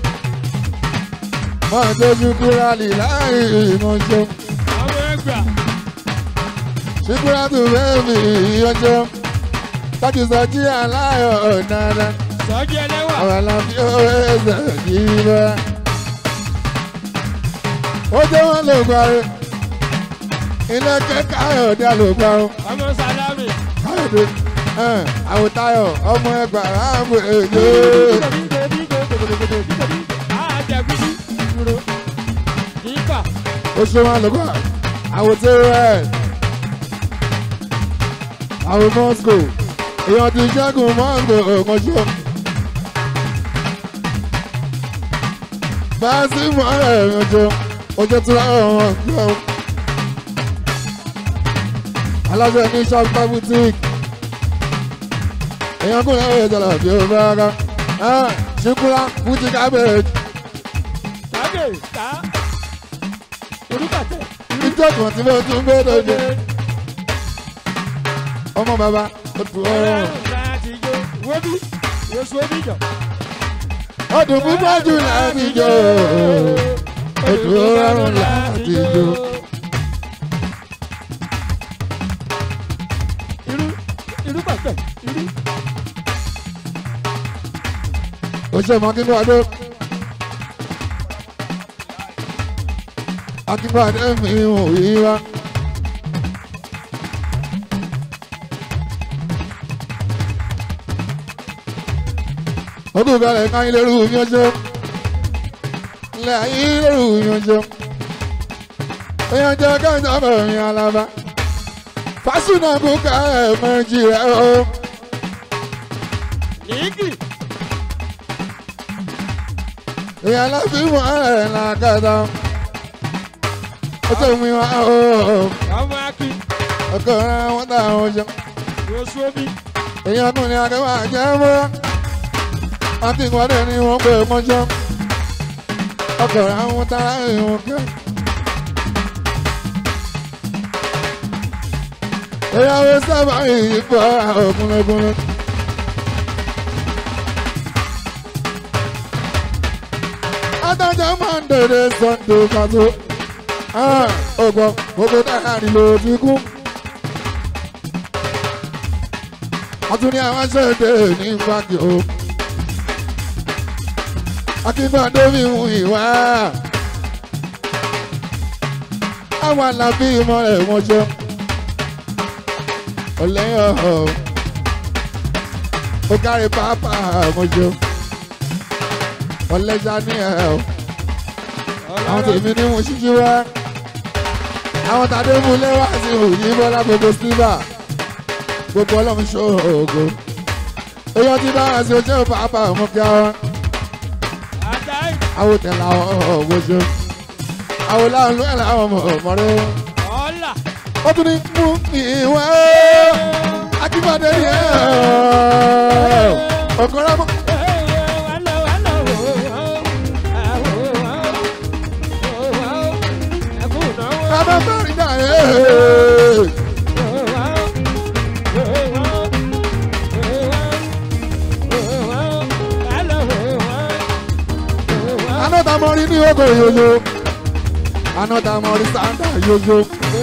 wọ́n tó ṣukúra lì láì ìmọ̀ṣọ́. Àwọn ẹgbà. ṣukúra tó fẹ́ mi ìyọjọ́. tọ́jú sọjí aláyọ̀ dáadáa. Sọ́jí ẹlẹ́wà. àwọn aláfi ó ẹsẹ̀ yìí bá. ó jẹ́ wọ́n lè parí. ilé kẹ́ káyọ̀dé ló pa ó. Ọmọ Sálámì. káyọ̀dé àwòtáyọ̀ ọmọ ẹgbà ráàmù èdè. ó ṣe wọn lọ́gbà àwòtẹ́rẹ́ àwọn moscow èèyàn ti ṣẹ́gun moscow ọ̀kanṣọ́. báàsì mọ́rẹ̀ ẹ̀rànjọ́ ojú tí wọ́n wọ́n gbọ́. aláṣẹ ní ṣọ́pá boutique èèyàn kún lẹ́wọ̀ ìjọba bí ó bá rárá. ṣíkúrá boutique cabbage ìjọ kan tí mo tún gbé lóde ọmọ bàbá ó tu ọrùn ọdún púpọ̀ jù láti jọ ó tu ọrùn láti jọ. ó ṣe mọ kíkọ́ ọdún akínbádé mi ò yí wá. ọdún kalẹ̀ ká ilé rú mi ọjọ́ ilé ayé ilé rú mi ọjọ́ èèyàn jẹ́ káńtà bẹ̀rẹ̀ alaba fásúnà kú ká ẹ̀ méjì rẹ̀ o. èèyàn láfi mọ́ ẹ̀ làkàtà ọjọ́ mi wá o ọkọ̀ rẹ̀ wọ́n tà àwọn ọjọ́ èèyàn kùn ní akẹ́wà jẹ́ mọ́ akínkwadé ni wọ́n pè mọ́jọ́ ọkọ̀ rẹ̀ àwọn tààrà ìwọ̀n kẹ́. ìyàwó sábà yìí fọ́ ọkùnrin adájọ́ máa ń dèrè sunday pàtó ọgbọ́n gbogbo dáhà nílò ti kú. wọ́n tún ní àwọn ṣẹ̀dẹ̀ ní báńkì o. akínbádé mi mú ìwá. àwọn àlàbí ìmọ̀ rẹ̀ wọ́n jẹ́ ọ̀lẹ́yìn ọ̀hún. ó kárí pápá wọ́n jẹ́ ọ̀lẹ́jà ní ẹ̀ ọ́ àwọn tèmi ní mo ṣíṣí wá àwọn tàdé mú lẹ́wà sí òyìn bọ́lá gbogbo sílvà gbogbo ọlọ́run ṣògo èèyàn ti dáhà sí ojú pàápàá ọmọ kí wọn àwọn tẹ̀lé àwọn ọ̀gbọ́jọ́ àwọn láwọn ló ẹ̀ láwọn ọmọ ọmọdé ó tún ní mú ìwé akíbọ̀dé yẹn ọ̀kọ́rọ́ mọ́. Bàbá bẹ́ẹ̀rì náà ẹ̀. Anọ́ta mọ rí ní ogo yoyo. Anọ́ta mọ rí sáńdà yoyo.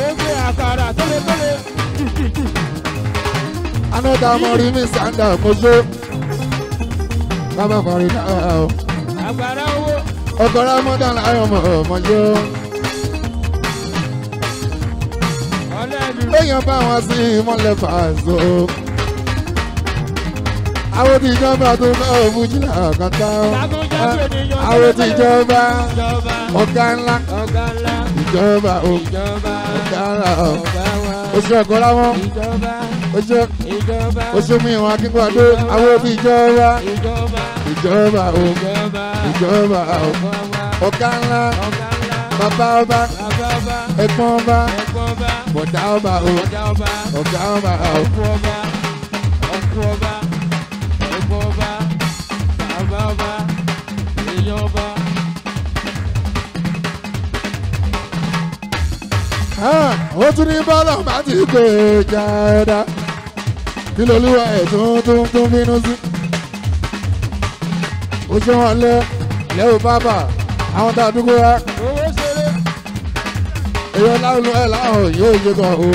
Anọ́ta mọ rí mi sáńdà mojo. Bàbá bẹ́ẹ̀rì náà ẹ̀. Ọkọ̀rọ̀ mọ́tà láyọ̀ mọ̀ mọ́jọ́. Èèyàn bá wọn sí ìmọ̀lẹ̀ fàṣọ. Àwọn tí ìjọba tó bá òfújì làkàtà. Àwọn tí ìjọba ọ̀gá ńlá. Ìjọba ọ̀gá ńlá. Oṣù ẹ̀kọ́ láwọn. Oṣù oṣù mi ìwọ̀n akínkùadó. Àwọn tí ìjọba ìjọba ìjọba ọ̀gá ńlá. Bàbá ọba ẹ̀gbọ́n ọba bọ̀dá ọba o ọ̀gá ọba o. ó tún ní bọ́lá bá ti gbé jáda kí lolúwa ẹ̀ tún tún tún bínú sí. ó ṣe wọn lẹ lẹ́wọ̀ bábà àwọn tá a dúró wá èèyàn láwọn ẹ̀ láwọn yóò yé kan o.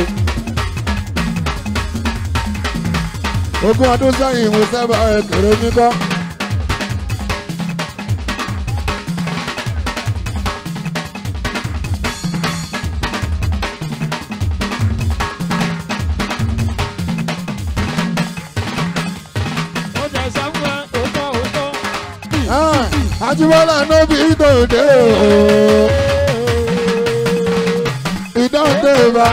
ogún ọdún sẹ́yìn mo sábà ẹ̀ kéré mi kọ́. Ajíbọ́lá ló bí tòde o. Ìdánwò bá.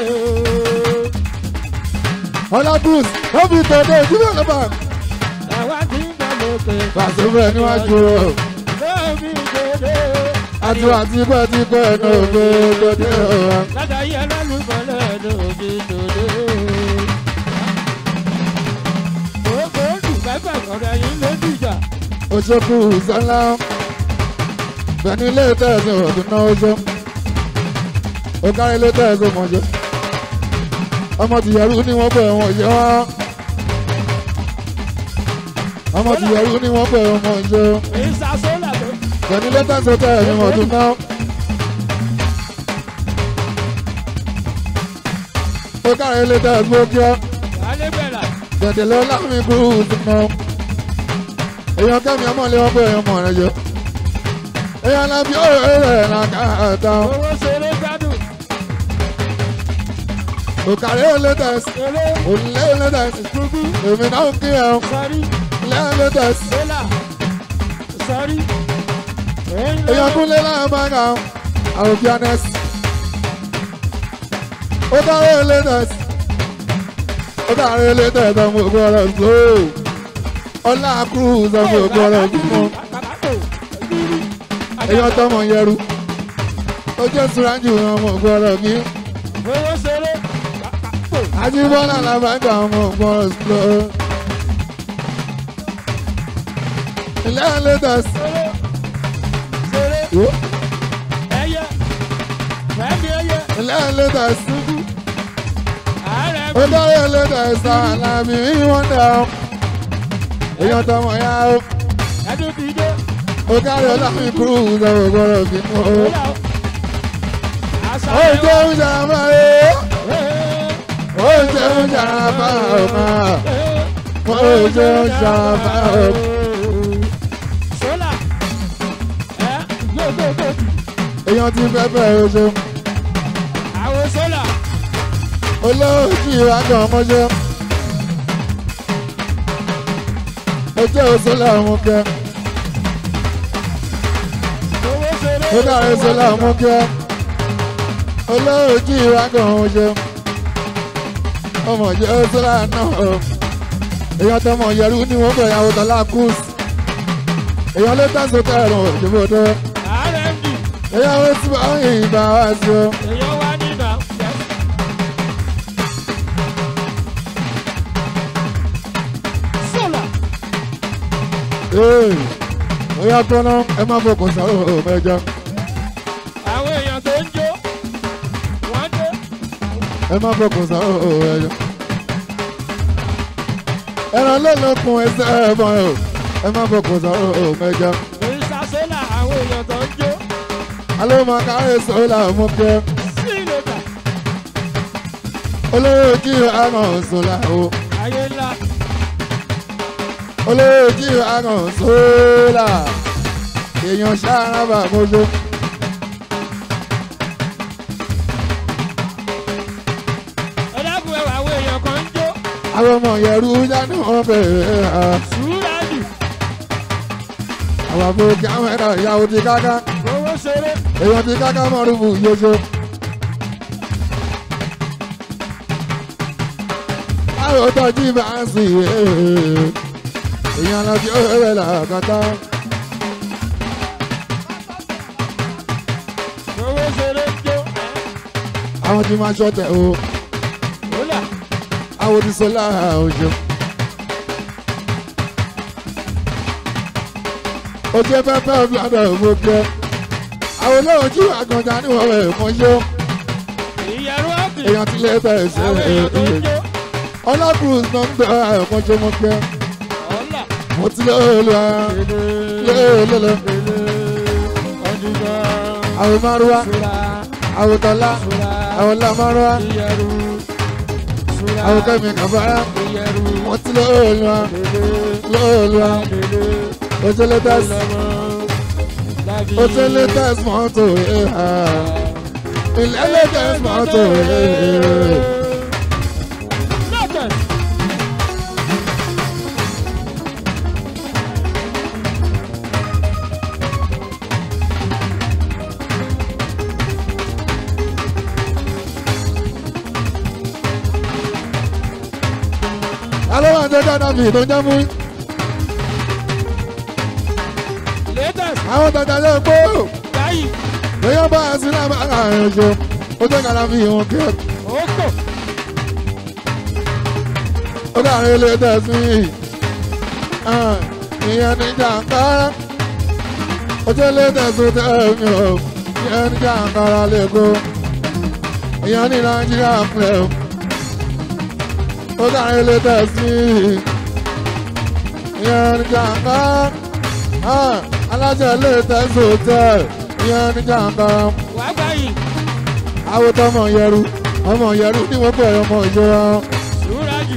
Ọlá Bruce ló bí tòde Ajíbọ́lá bá. Àwa ti ń bọ̀ lókè. Fàṣẹ́fẹ́ níwájú o. Lómi dòdò. Àti àti pẹ́ ti pẹ́ ẹ̀nà ògbé tòde o. Látàrí ẹlẹ́lùmọ́lẹ̀ lómi dòdò. Gbogbo olùgbẹ́gbẹ́ ọ̀rẹ́ yín ló dìjà. Oṣokù Sọlá. Bẹ̀ni ilé tẹ̀sán òdùn náà oṣó. Ó kárí ilé tẹ̀sán mọ̀jọ́. Ọmọ tìyẹ̀rú ni wọ́n bẹ̀ wọ́n yẹ wá. Ọmọ tìyẹ̀rú ni wọ́n bẹ̀ wọ́n mọ̀jọ́. Ìsàsólà tó. Bẹ̀ni ilé tẹ̀sán tẹ̀sán òdùn náà. Ó kárí ilé tẹ̀sán òkè. Alébẹ̀là. Dẹ̀dẹ̀ lọ láwọn ikú ìdùnnà. Èèyàn kẹ́mi ọmọ ilé wọn bẹ̀ èèyàn mọ̀ rẹ̀ jọ. Èèyàn lábí ọ̀rẹ́ rẹ̀ làkàtà. Owó ṣeré gbádùn. Òkàrí olétẹ̀sì, Eré. òlé olétẹ̀sì, Gbogbo. èmi náà ń kí ẹ̀ ọ́, Sọrí. lé olétẹ̀sì. Sólà. Sọrí. Èèyàn kúnlé láwọn bá ga ọ́, àwọn pianẹ́sì. Òkàrí olétẹ̀sì, òkàrí olétẹ̀sì ọmọ ògbó ọ̀rọ̀ slow. Ọlá cruise ọmọ ògbó ọ̀rọ̀ gbígbó. Èèyàn tọmọ yẹru. Ó jẹ́ Súrájù ọmọ ògbó ọ̀rọ̀ gbí. Owó ṣeré. Ajíbọ́lá làbàgà ọmọ ògbó ọ̀rọ̀ slow. Ilé olétẹ̀sì. Ṣeré. Ṣeré. Yo. Ẹyẹ. Fẹ́mi ẹyẹ. Ilé olétẹ̀sì. Ààrẹ ó dárí ẹlẹ́dàá ẹ̀sà àlàmì wọ́n dà ó. èèyàn tọmọ ya ó. ẹdún ti dé. ó kárí ọlọ́run kúrú ìdánwò gbọ́dọ̀ fi mú ó. Sólà. Àṣà ó jẹ́ oúnjẹ àmà ẹ̀ ó jẹ́ oúnjẹ àmà ọ̀mà. ó jẹ́ oúnjẹ àmà ọ̀mà. Sólà. Ẹ gbogbogbò. èèyàn ti fẹ́ bẹ̀rẹ̀ oṣù. Àwọn sólà. olóòjì ìwádìí ọmọṣẹ́. ó jẹ́ oṣù làwọn kẹ́. Owó ṣeré. ó dárí oṣù làwọn kẹ́. olóòjì ìwádìí ọmọṣẹ́. ọmọ jẹ́ oṣù làánà. èèyàn tọmọ yẹrù ni wọ́n bẹ̀ yàwó tọ́lá kùs. èèyàn ló tẹ̀sán kẹrùn òjòbó tó. Ààrẹ ń bì. èèyàn ó ti bá yìí bá wá sí o. Èèyàn wá nínà. Sólà. Ee, ó yá tọ́nà ẹ má fọkàn sọ̀rọ̀ mẹ́jọ. Àwọn èèyàn tó ń jó. Wọ́n dé. ẹ má fọkàn sọ̀rọ̀ mẹ́jọ. ẹran lọ́lọ́kun ẹsẹ̀ ẹ̀fọn ẹ̀ o ẹ má fọkàn sọ̀rọ̀ mẹ́jọ. Òrìṣà sólà àwọn èèyàn tó ń jó. alẹ́ máa kárí sọ́ọ́là mú kẹ́. Sí ìlòkà. olówó kí àrùn sọ́ọ́là o. Ayé ńlá. olówó kí àrùn sọ́ọ́là. èèyàn ṣáárá mọ́jọ́. Ẹ dákun ẹwà àwọn èèyàn kan ń jó. àwọn ọmọ yẹrù jáde wọn bẹ̀rẹ̀ ẹ̀ Sùúràjù. àwọn àbòkí àwọn ẹ̀rọ ìyàwó ti káká. Owó ṣeré. èèyàn ti káká mọ́rùbù yóṣo. àwọn tọ́jú bá ń sìn èèyàn lọ sí ọ̀rẹ́ làkàtà. Owó ṣeré ń jó. àwọn tí máa ṣọ̀tẹ̀ o Sólà. àwọn ti sọlá òjò. ó jẹ́ pẹ́pẹ́ bladder ògbókẹ́. àwọn olóhùn tí àgàndá ní wọ́n rẹ̀ mọ́ yó. Ìyẹ̀rú ọ̀gbìn. èèyàn ti lé bẹ̀rẹ̀ sí Àwọn èèyàn tó ń jó. ọlọ́kùnrin náà ń gbé ẹ̀kọ́ jẹ́ mọ́ pẹ́. Ọ̀là. mo ti lé olú ara lélẹ́lẹ́. Ọdúnjọ́. àwọn márùwá Sùrà. àwọn tọ́lá Sùrà. àwọn lámárùwá Ìyẹ̀rú. Sùrà. àwọn kẹ́mi kàbáyá. Ìyẹ̀rú. mo ti lé olú ara lé olú ara. ó ti lé tẹ́sí ó ti lé tẹ́sí mọ́tò ẹ̀ ha. ilé lé tẹ́sí mọ́tò ẹ̀. Lọ́tẹ̀. máa jẹ́ dáadáa fi tó jẹ́ mú latest àwọn tàjà yẹ pé báyìí èèyàn bá a sí lábẹ́ àárín oṣù ó jẹ́ kára fi hàn kí ó kò ó kárí ilé tẹ̀sí ìyẹn ní jàǹkárá ó jẹ́ ilé tẹ̀sí tẹ̀mí o ìyẹn ní jàǹkárá lẹ́kọ̀ọ́ ìyẹn ní nàìjíríà pẹ̀lú ó kárí ilé tẹ̀sí ìyẹn ní jàǹkárá alájẹ ilé tẹ̀sí tẹ̀ ìyẹn ní jàǹkárá wá báyìí àwọn tọmọ yẹru ọmọ yẹru ní wọ́n pẹ̀ ọmọ ìjọra. ṣúra jù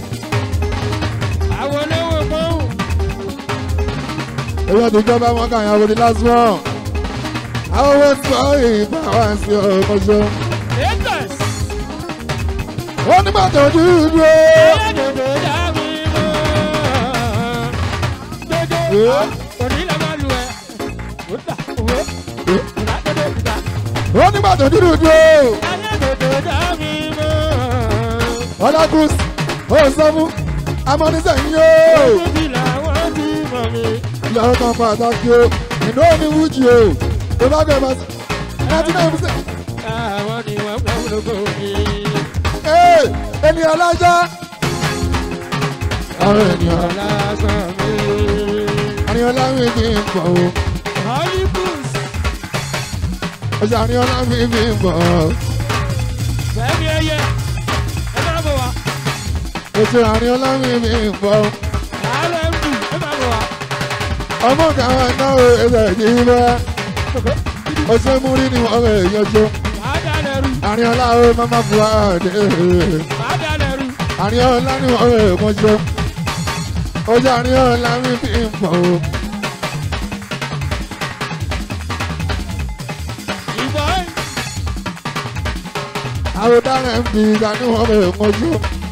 àwọn olówó mọ́hùn èyí ọdún ìjọba wọn kà yàn wòlé lásán àwọn owó tí wọn ìgbà wá sí ọkọ ṣe. latest wọn nígbà tó dúró. ẹ̀ẹ́dẹ̀gbẹ̀ dàbí mọ́ dodo òní la máa lu ẹ̀ ó dà owó ìdá dodo ìdá wọn nígbà tó dúró. ẹ̀ẹ́dẹ̀gbẹ̀ dàbí mọ́ ọlágùs ó sọ fún amọ́nísẹ̀yìn yóò. tóbi làwọn ti mọ̀ mi. ìyàwó kan pàtàkì o ìnú omi wújì o tó bá gbẹ máa ninety nine percent. àwọn ni wọ́n pọ̀ lóko mi. ee ènìyàn lájà. àwọn ènìyàn lásán mi. àníyàn láwìn fi ń pọ̀ o. hollywood ọjà àníyàn láwìn fi ń pọ̀ o. fẹ́mi ẹyẹ ẹ máa bọ̀ wá. ètò àníyàn láwìn fi ń pọ̀ o. rmd ẹ máa bọ̀ wá. ọmọ káwọn náà ẹsẹ̀ yìí bá ọṣẹ múrí ni wọn rẹ̀ yọjọ máa dalẹ̀ rú àárín ọlá ó máma bu àdé máa dalẹ̀ rú. àárín ọlá ni wọn rẹ̀ mọ́jọ ọjà àárín ọlá mi fi ń pọ̀ o ìbọn àwọn dáhùn ń fi ìgbà ni wọn rẹ̀ mọ́jọ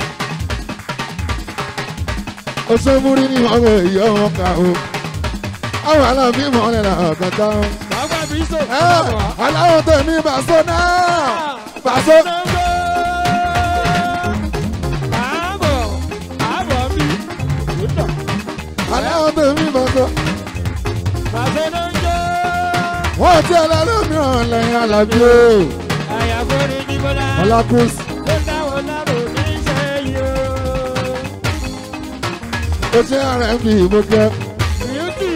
ọṣẹ múrí ni wọn rẹ̀ yọ wọn kà o àwọn aláàbí mọ́lẹ̀ là kàtà o bàbá mi sọ. ẹ aláwọ̀ tẹ̀mí bàṣọ náà bàṣọ. Àbọ̀ àbọ̀ mi. Òótọ́. aláwọ̀ tẹ̀mí bàṣọ. Bàbá náà ń jẹ́. wọ́n ti ẹlẹ́lẹ́mìíràn lẹ́yìn alábí o. Àyàfó ni Bíbọ́lá. ọlákùs Ló dáwọ́ lárò ní sẹ́yìn o. ó ṣe ara ẹ̀ fi ìbò kẹ́ Beauty.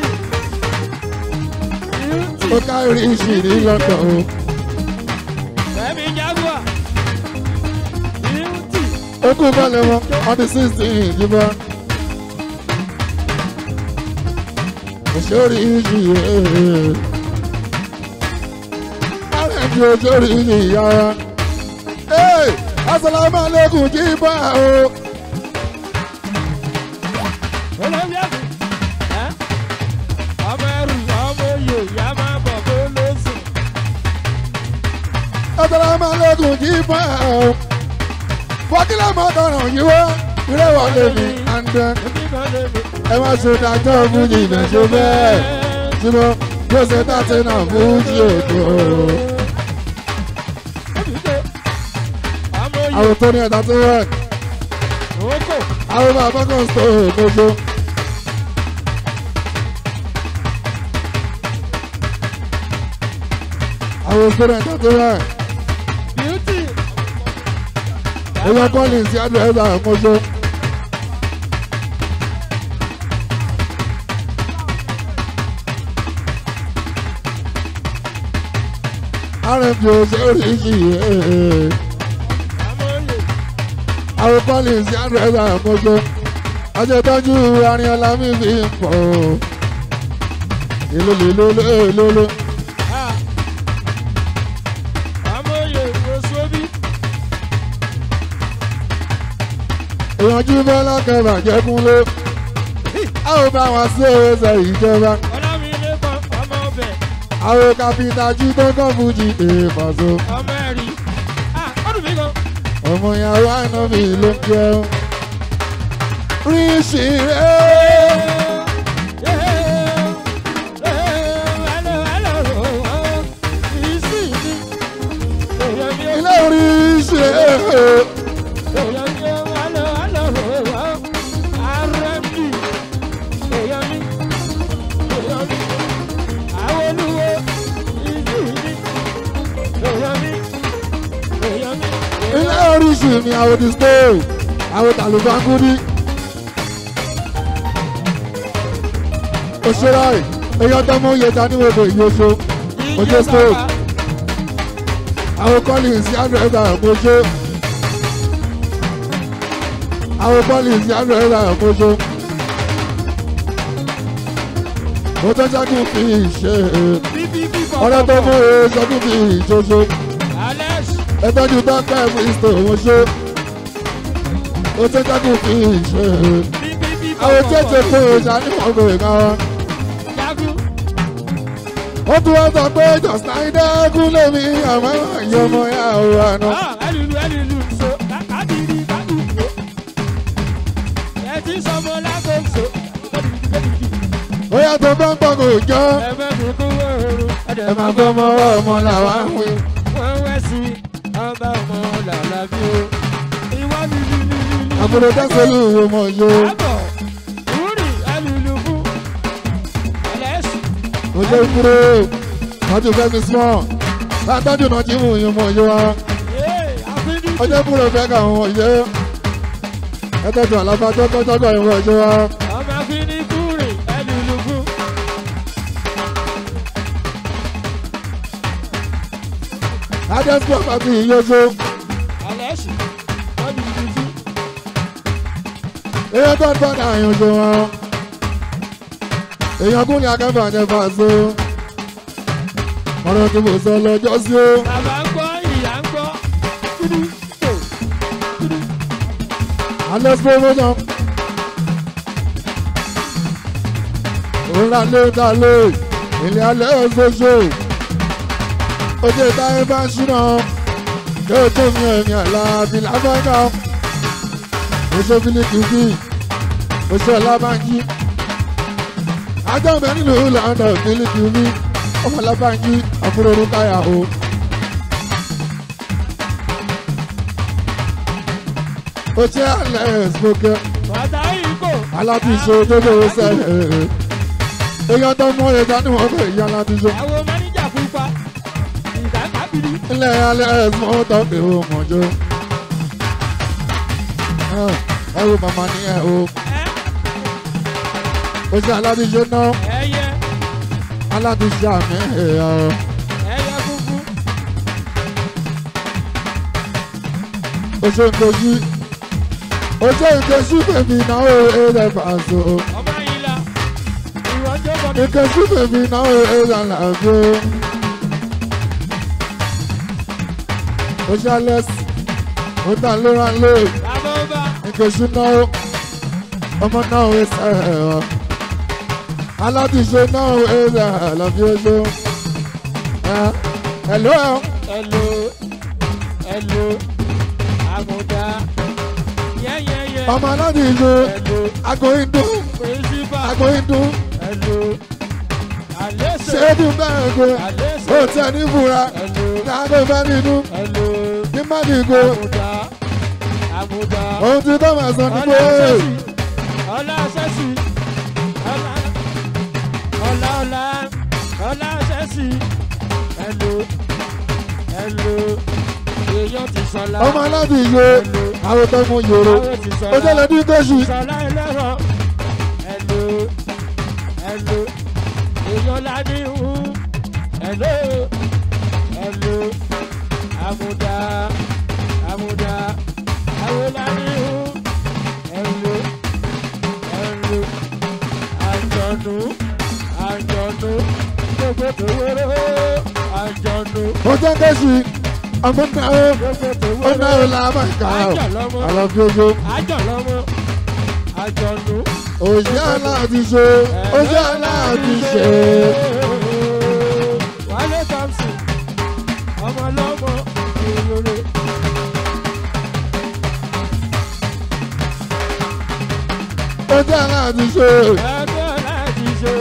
Beauty. ó kárí ìṣì ní london o. Fẹ́mi Jaguar. Beauty. ó kú bọ́ọ̀lù wọn on the sixteen ìdìbò. òṣèré ìṣì yẹn. ara ẹ̀ fi òṣèré ìṣì yára. ee asalaamualeykum jí bá o. Olórí ẹ̀kú. Ẹ́ ọmọ ẹrù ọmọ oyè ìyá máa bọ̀ bó ló sùn. asalaamualeykum jí bá o. fọkílẹ̀ mọ́tọ̀ràn yìí wá ìrẹ́wọ̀lẹ̀ mi àǹdẹ̀. Èmi kan lè mi. ẹ má ṣe dájọ́ fújì ìbẹ̀ṣọ bẹ́ẹ̀ ṣùgbọ́n bí ó ṣe dáṣe náà fújì òdo. àwọn tó ní ẹ̀dá tó rẹ̀ àwọn bàbá kan sọ òdodo. àwọn tó ní ẹ̀dá tó rẹ̀ ẹ̀yọ kọ́lì sí àdúrà àkóso. rmp oríṣiríṣi àwọn kọ́lì sí àdúrà àkóso. ọjọ́ tọ́jú arìnrìnàlá mi fi ń pọ̀ èlò lè lóló lóló. ìyànjú bọ́lá kẹfà jẹ́kúnlé a ò bá wọn sí ẹsẹ̀ ìjọba àwọn kápítà jí tó kọ́ fújì èèfàṣọ ọmọ ìyàwó àná mi ló ń jẹun rí ṣìrẹ́ ilé rí ṣìrẹ́ tọ́jú ní àwọn ti stove àwọn tàlùbáńkúdí. òṣèré èèyàn tó mú iye ta níwòdò ìyóso ojú stove àwọn collins yàrá àmójó àwọn collins yàrá àmójó mo tó jáde fi ṣe ọ̀rẹ́ tó mú e sọ́dún fi ìṣoṣo ẹtọ́jú dọ́kẹ́ kristo wọn ṣe mo tó jáde fi ṣe àwọn tètè kó o ṣàníwọ̀n kò ká wọn. ó tún wọ́n sọ pé jọ̀sán kú lèmi àmọ́ ìyọmọ yà ó àná. ó yà tó bá ń pọ̀ kò jọ ẹ máa gbọ́ ọmọ ọmọ làwa ń wí. wọ́n wẹ́ sí ọba ọmọ làlá bí o. ìwọ mi ní ní ní ní. àbúrò dẹ́sẹ̀lú ọmọ yó àbọ̀ rúrì alùlùkù ẹlẹ́sì. ojú kúrò wọ́n ti fẹ́ mi small látọ́jú náà jí mú ọmọ yó wa ee àfínì. ọjọ́ kúrò fẹ́ kà wọ́n yé ẹtọ́jú àlàfáàjọ́ tọ́jọ́gọ́ ìwọ̀ yó wa ọmọ àfínì kúrì alùlùkù. adẹ́sùpọ̀ pàtó ìyóso ẹlẹ́sì tọ́jú tuntun. èèyàn tó ń bọ̀ náà ìyóso wọn èèyàn kún ní akẹ́fà yẹn fà so ọ̀rọ̀ tí mo sọ lọ́jọ́ sí o. bàbá ń gbọ́ ìyá ń gbọ́. kúdú tó Alex promotion. Òǹra lé ta lé, ilé alẹ́ ọ̀ṣọ́ṣọ́. Ojú ìta ẹ bá ń ṣúná. Yóò tó mi ẹ̀yìn àlá àbí lábẹ́gà. Oṣù Fílíkì bí, oṣù Ọlábánjí. Ajọ́bẹ̀ nílùú London Fílíkì bí, ọmọ Ọlábánjí, àbúrò Rúkáyà o. Oṣù Alex Bókẹ́ bàtà ìkó. alábìṣe tó lówó sẹ́yìn èèyàn tó mú ẹja ní wọn fẹ́ ìyá alábìṣe àwọn máníjà pupa. ìdá kábìrì. ilẹ̀ alẹ́ ẹ̀sùn tó pé ó mọ̀jọ́ ẹ wo màmá ní ẹ o ẹ ó ṣe alábìṣe náà ẹyẹ alábìṣe àmì ẹ̀yà ọ ẹyẹ funfun. ó ṣe nkojú ó ṣe nkojú bèbí náà ó ẹ̀rẹ̀ fàṣọ ọmọ yìí la ìwọ́jọ́ bọ̀ ní. nkojú bèbí náà ó ẹ̀rẹ̀ làbí ó ṣe alẹ́ sí ó tà lóra lóye. bàbá ọba Nkechi náà ọmọ náà wé sẹ́ẹ̀ ọ́. Aládìṣe náà wé sẹ́ẹ̀ lọ́bí oṣù. Ẹ̀lú ẹ̀ ẹlò ẹlò àmúdá yẹ́yẹ́yẹ́ ọmọ aládìṣe ẹlò agoyindun pírísípà agoyindun ẹlò àlẹ́sẹ̀ ṣéèdù bẹ́ẹ̀ gbé ó àlẹ́sẹ̀ tẹ̀ ní ìfura ẹlò láàbẹ̀ bá nínú ẹlò ní mádìgbò. àmúdá àmúdá Ohun tí tó máa sọ ní pé ọlá ṣẹ́sì ọlá ọlá ọlá ọlá ṣẹ́sì ẹlò ẹlò èèyàn ti sọlá ọmọ aládìṣe àwọn tó mú yòrò àwọn ti ó sọlá. tẹ̀lé ní kóṣù. Ìsọ̀lá ẹlẹ́rọ. Ẹ̀lò ẹ̀lò èèyàn ládé hu. Ẹ̀lò ẹ̀lò àmúdá àmúdá àwọn ládé hu. Ẹ̀lò ẹ̀lò àjọ̀nù àjọ̀nù gbogbo tó wéré àjọ̀nù Ó jẹ́ kóṣù ọmọ náà ó gbogbo tó ó náà ó wéré làbà ìkà ọ́. àjọ̀lọ́mọ Àlọ́bí oṣù. àjọ̀lọ́mọ àjọ̀nù. Òṣì aláàbíṣe, òṣì aláàbíṣe. Wálé Thompson, ọmọ ọlọ́mọ ìrore. Òṣì aláàbíṣe. Ẹgbẹ́ láti ṣe.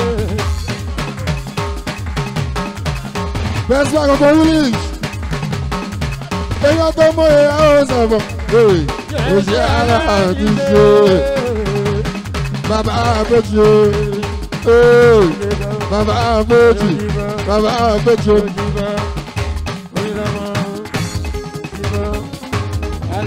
Bẹ́sí àkọ́kọ́ Willis. Èèyàn tó mú ẹ̀yà ó sọ̀bọ̀. Òṣì aláàbíṣe. Bàbá àbẹ̀jì. Bàbá àbẹ̀jì. Bàbá àbẹ̀jì.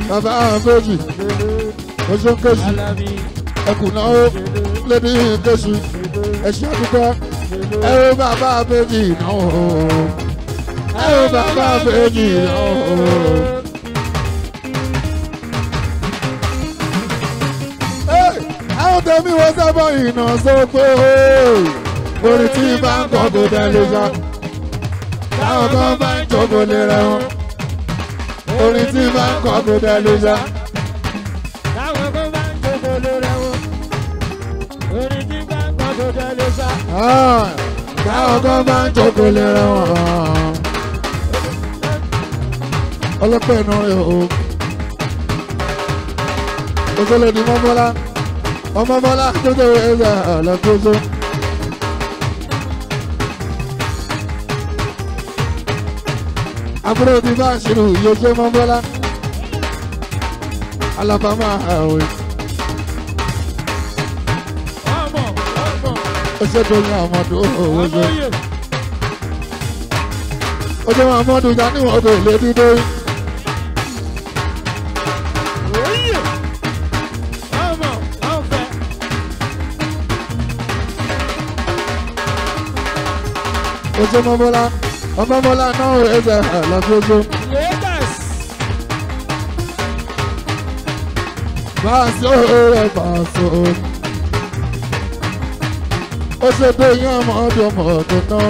bàbá àbẹ́jì oṣù kejì Alábí. ẹkùn náà ó lédi kejì ẹṣin àdúgbò ẹ ó bàbá àbẹ́jì náà ó ẹ ó bàbá àbẹ́jì náà ó. àwọn tẹ̀mí wọ́n sábà ìnà sóko orin tí bá ń kọ́ kó tẹ̀lé sá táwọn kan bá ń jókòó lé rẹ̀ wọ́n orin tí bá ń kọ́ kó tẹ̀lé sá. Táwọn kan bá ń jókòó lórí ẹ̀wọ̀n. Orin tí bá ń kọ́ kó tẹ̀lé sá. táwọn kan bá ń jókòó lé rẹ̀ wọ́n ọlọ́pẹ́ iná rẹ̀ o òṣèlè ní mọ́mọ́lá ọmọmọ́lá tó tó ẹ̀rọ àlàkóso. àbúrò ti bá ṣírù yóò mọ́mọ́lá alábàámà àwẹ̀ Ọmọ ọmọ ọṣẹ́ ní àmọ́dún owó ṣe. ọmọye. ojú àmọ́dún ìjà níwọ̀n kò lè dídé. Oyè. Ọmọ ọ̀fẹ́. ojú mọ́mọ́lá ọmọmọ́lá náà ẹ̀rọ àlàkóso. Lagos. Báṣọ rẹ̀ báṣọ. Ó ṣe pé yín ọmọ ọdún ọmọ ọdún náà.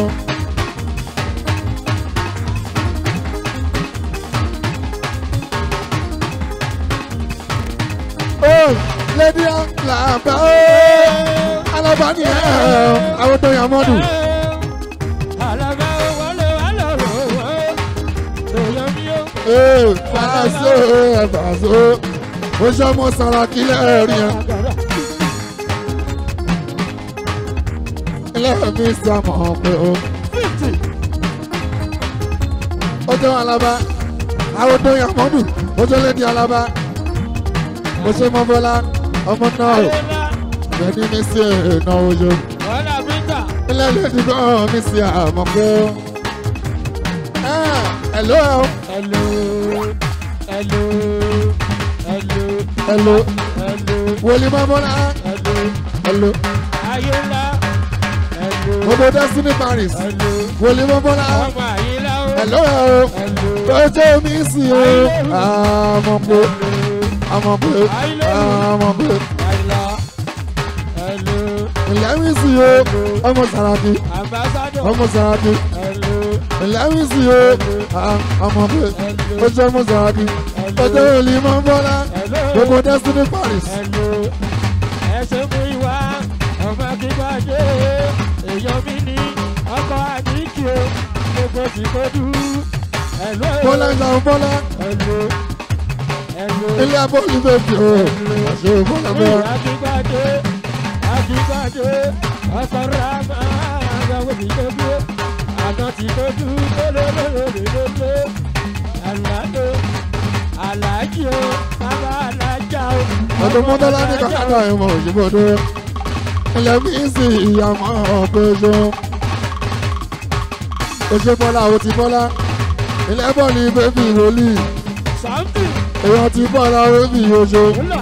Ó lédi àlàbà ó. Alábà ni ẹ̀ ẹ̀ àwọn tó yàn mọ́dù. Àlàbà wọlé wọlé òwò. Èèyàn mi ó. Ee, Báṣọ rẹ̀ báṣọ. Ó ṣe ọmọ Sàràkí lẹ́ẹ̀rí yẹn. Ilé mi sàmọ̀ pé o. Fifty. ó jẹ́ alaba àwọn tó yàn mọ́dù ó jẹ́ lédi alaba ó ṣe mọ́ bọ́lá ọmọ náà Ayọ̀lá. bẹ́ẹ̀ni mi sí ẹ̀nà ojo Wọ́lá Bíńtà. ilé lédi náà mi sí àmọ́ pé ó. ẹ̀ló ẹ̀ Hello. Hello. Hello. ẹ̀ló Hello. wòlíì mọ́ bọ́lá Hello. ẹ̀ló Ayọ̀lá. Hello. gbogbo destiny paris Hello. wòlíì mọ́ bọ́lá Ọmọ Àyílá ó. ẹ̀ló ẹ̀ Hello. ó jẹ́ mi sí o àmọ́ pé àmọ́ pé àmọ́ pé Àyílá. Hello. ilé mi sí o ọmọ Sàràkí Ambassador. ọmọ Sàràkí. Hello. Ẹlẹ́rìí sí o, àmọ́ pé ó jẹ́ Mọ́sàákì, ó jẹ́ Olú máa ń bọ́lá, Hello. gbogbo Destiny Paris. Hello. Ẹ ṣe mú ìwà ọmọ kíkọ́jé èèyàn mi ní ọkọ̀ àdínkì o gbogbo tí kò dú. Hello. Bọ́lá ìlànà bọ́lá, Hello. Hello. ilé abọ́ọ̀lù bèbí o, àṣẹ bọ́lá bọ́lá. Akíkọ́jé akíkọ́jé ọkọ̀ rámà àgbàwọ̀ tí kò dú. Àná tí kò dú lélelélelélele. Àlàdé àlàjì o bàbá àlàjà o. Ọdún mọ́tọ́lá ní kàkàdà ìmọ̀ òṣìbọ̀dé. Ilẹ̀ mi sì ìyàmọ́ ọ̀pẹ̀ṣọ. Oṣé bọ́lá o ti bọ́lá. Ilé bọ́ọ̀lù bèbí wòlíì. Something. Èèyàn ti bọ́lá bèbí oṣù. Hola.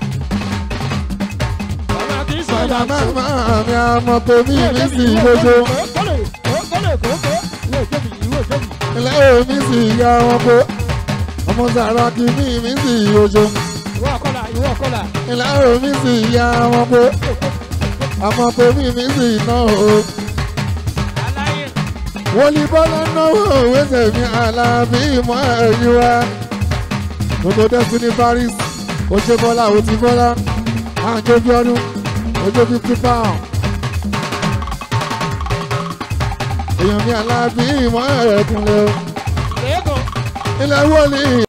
Bàbá kì í sọ Bàbá ìyá tó. máa mi àmọ́ pé mi mi sì lóṣù. Kọ́lẹ̀ kọ́lẹ̀ kókó. Ìwé ìjẹ́bi ìwé ìjẹ́bi. ilé mi sì ya wọn kó ọmọ Sàràkí mi mi sì yọjọ Ìwé ọ̀kọ́là ìwé ọ̀kọ́là. ilé mi sì ya wọn kó ọmọ pé mi mi sì ná o Aláyé. wọlé bọ́lá náwó wẹ́sẹ̀ mi àlàbí ìmọ̀ ẹ̀yìn wa gbogbo Destiny Paris oṣù bọ́lá òtí bọ́lá àjọ bí ọdún ojú fifty pound èèyàn mi àlàbí ìmọ̀ ẹ̀kúnlẹ̀ o. Lẹ́gàn. ilẹ̀ wọlé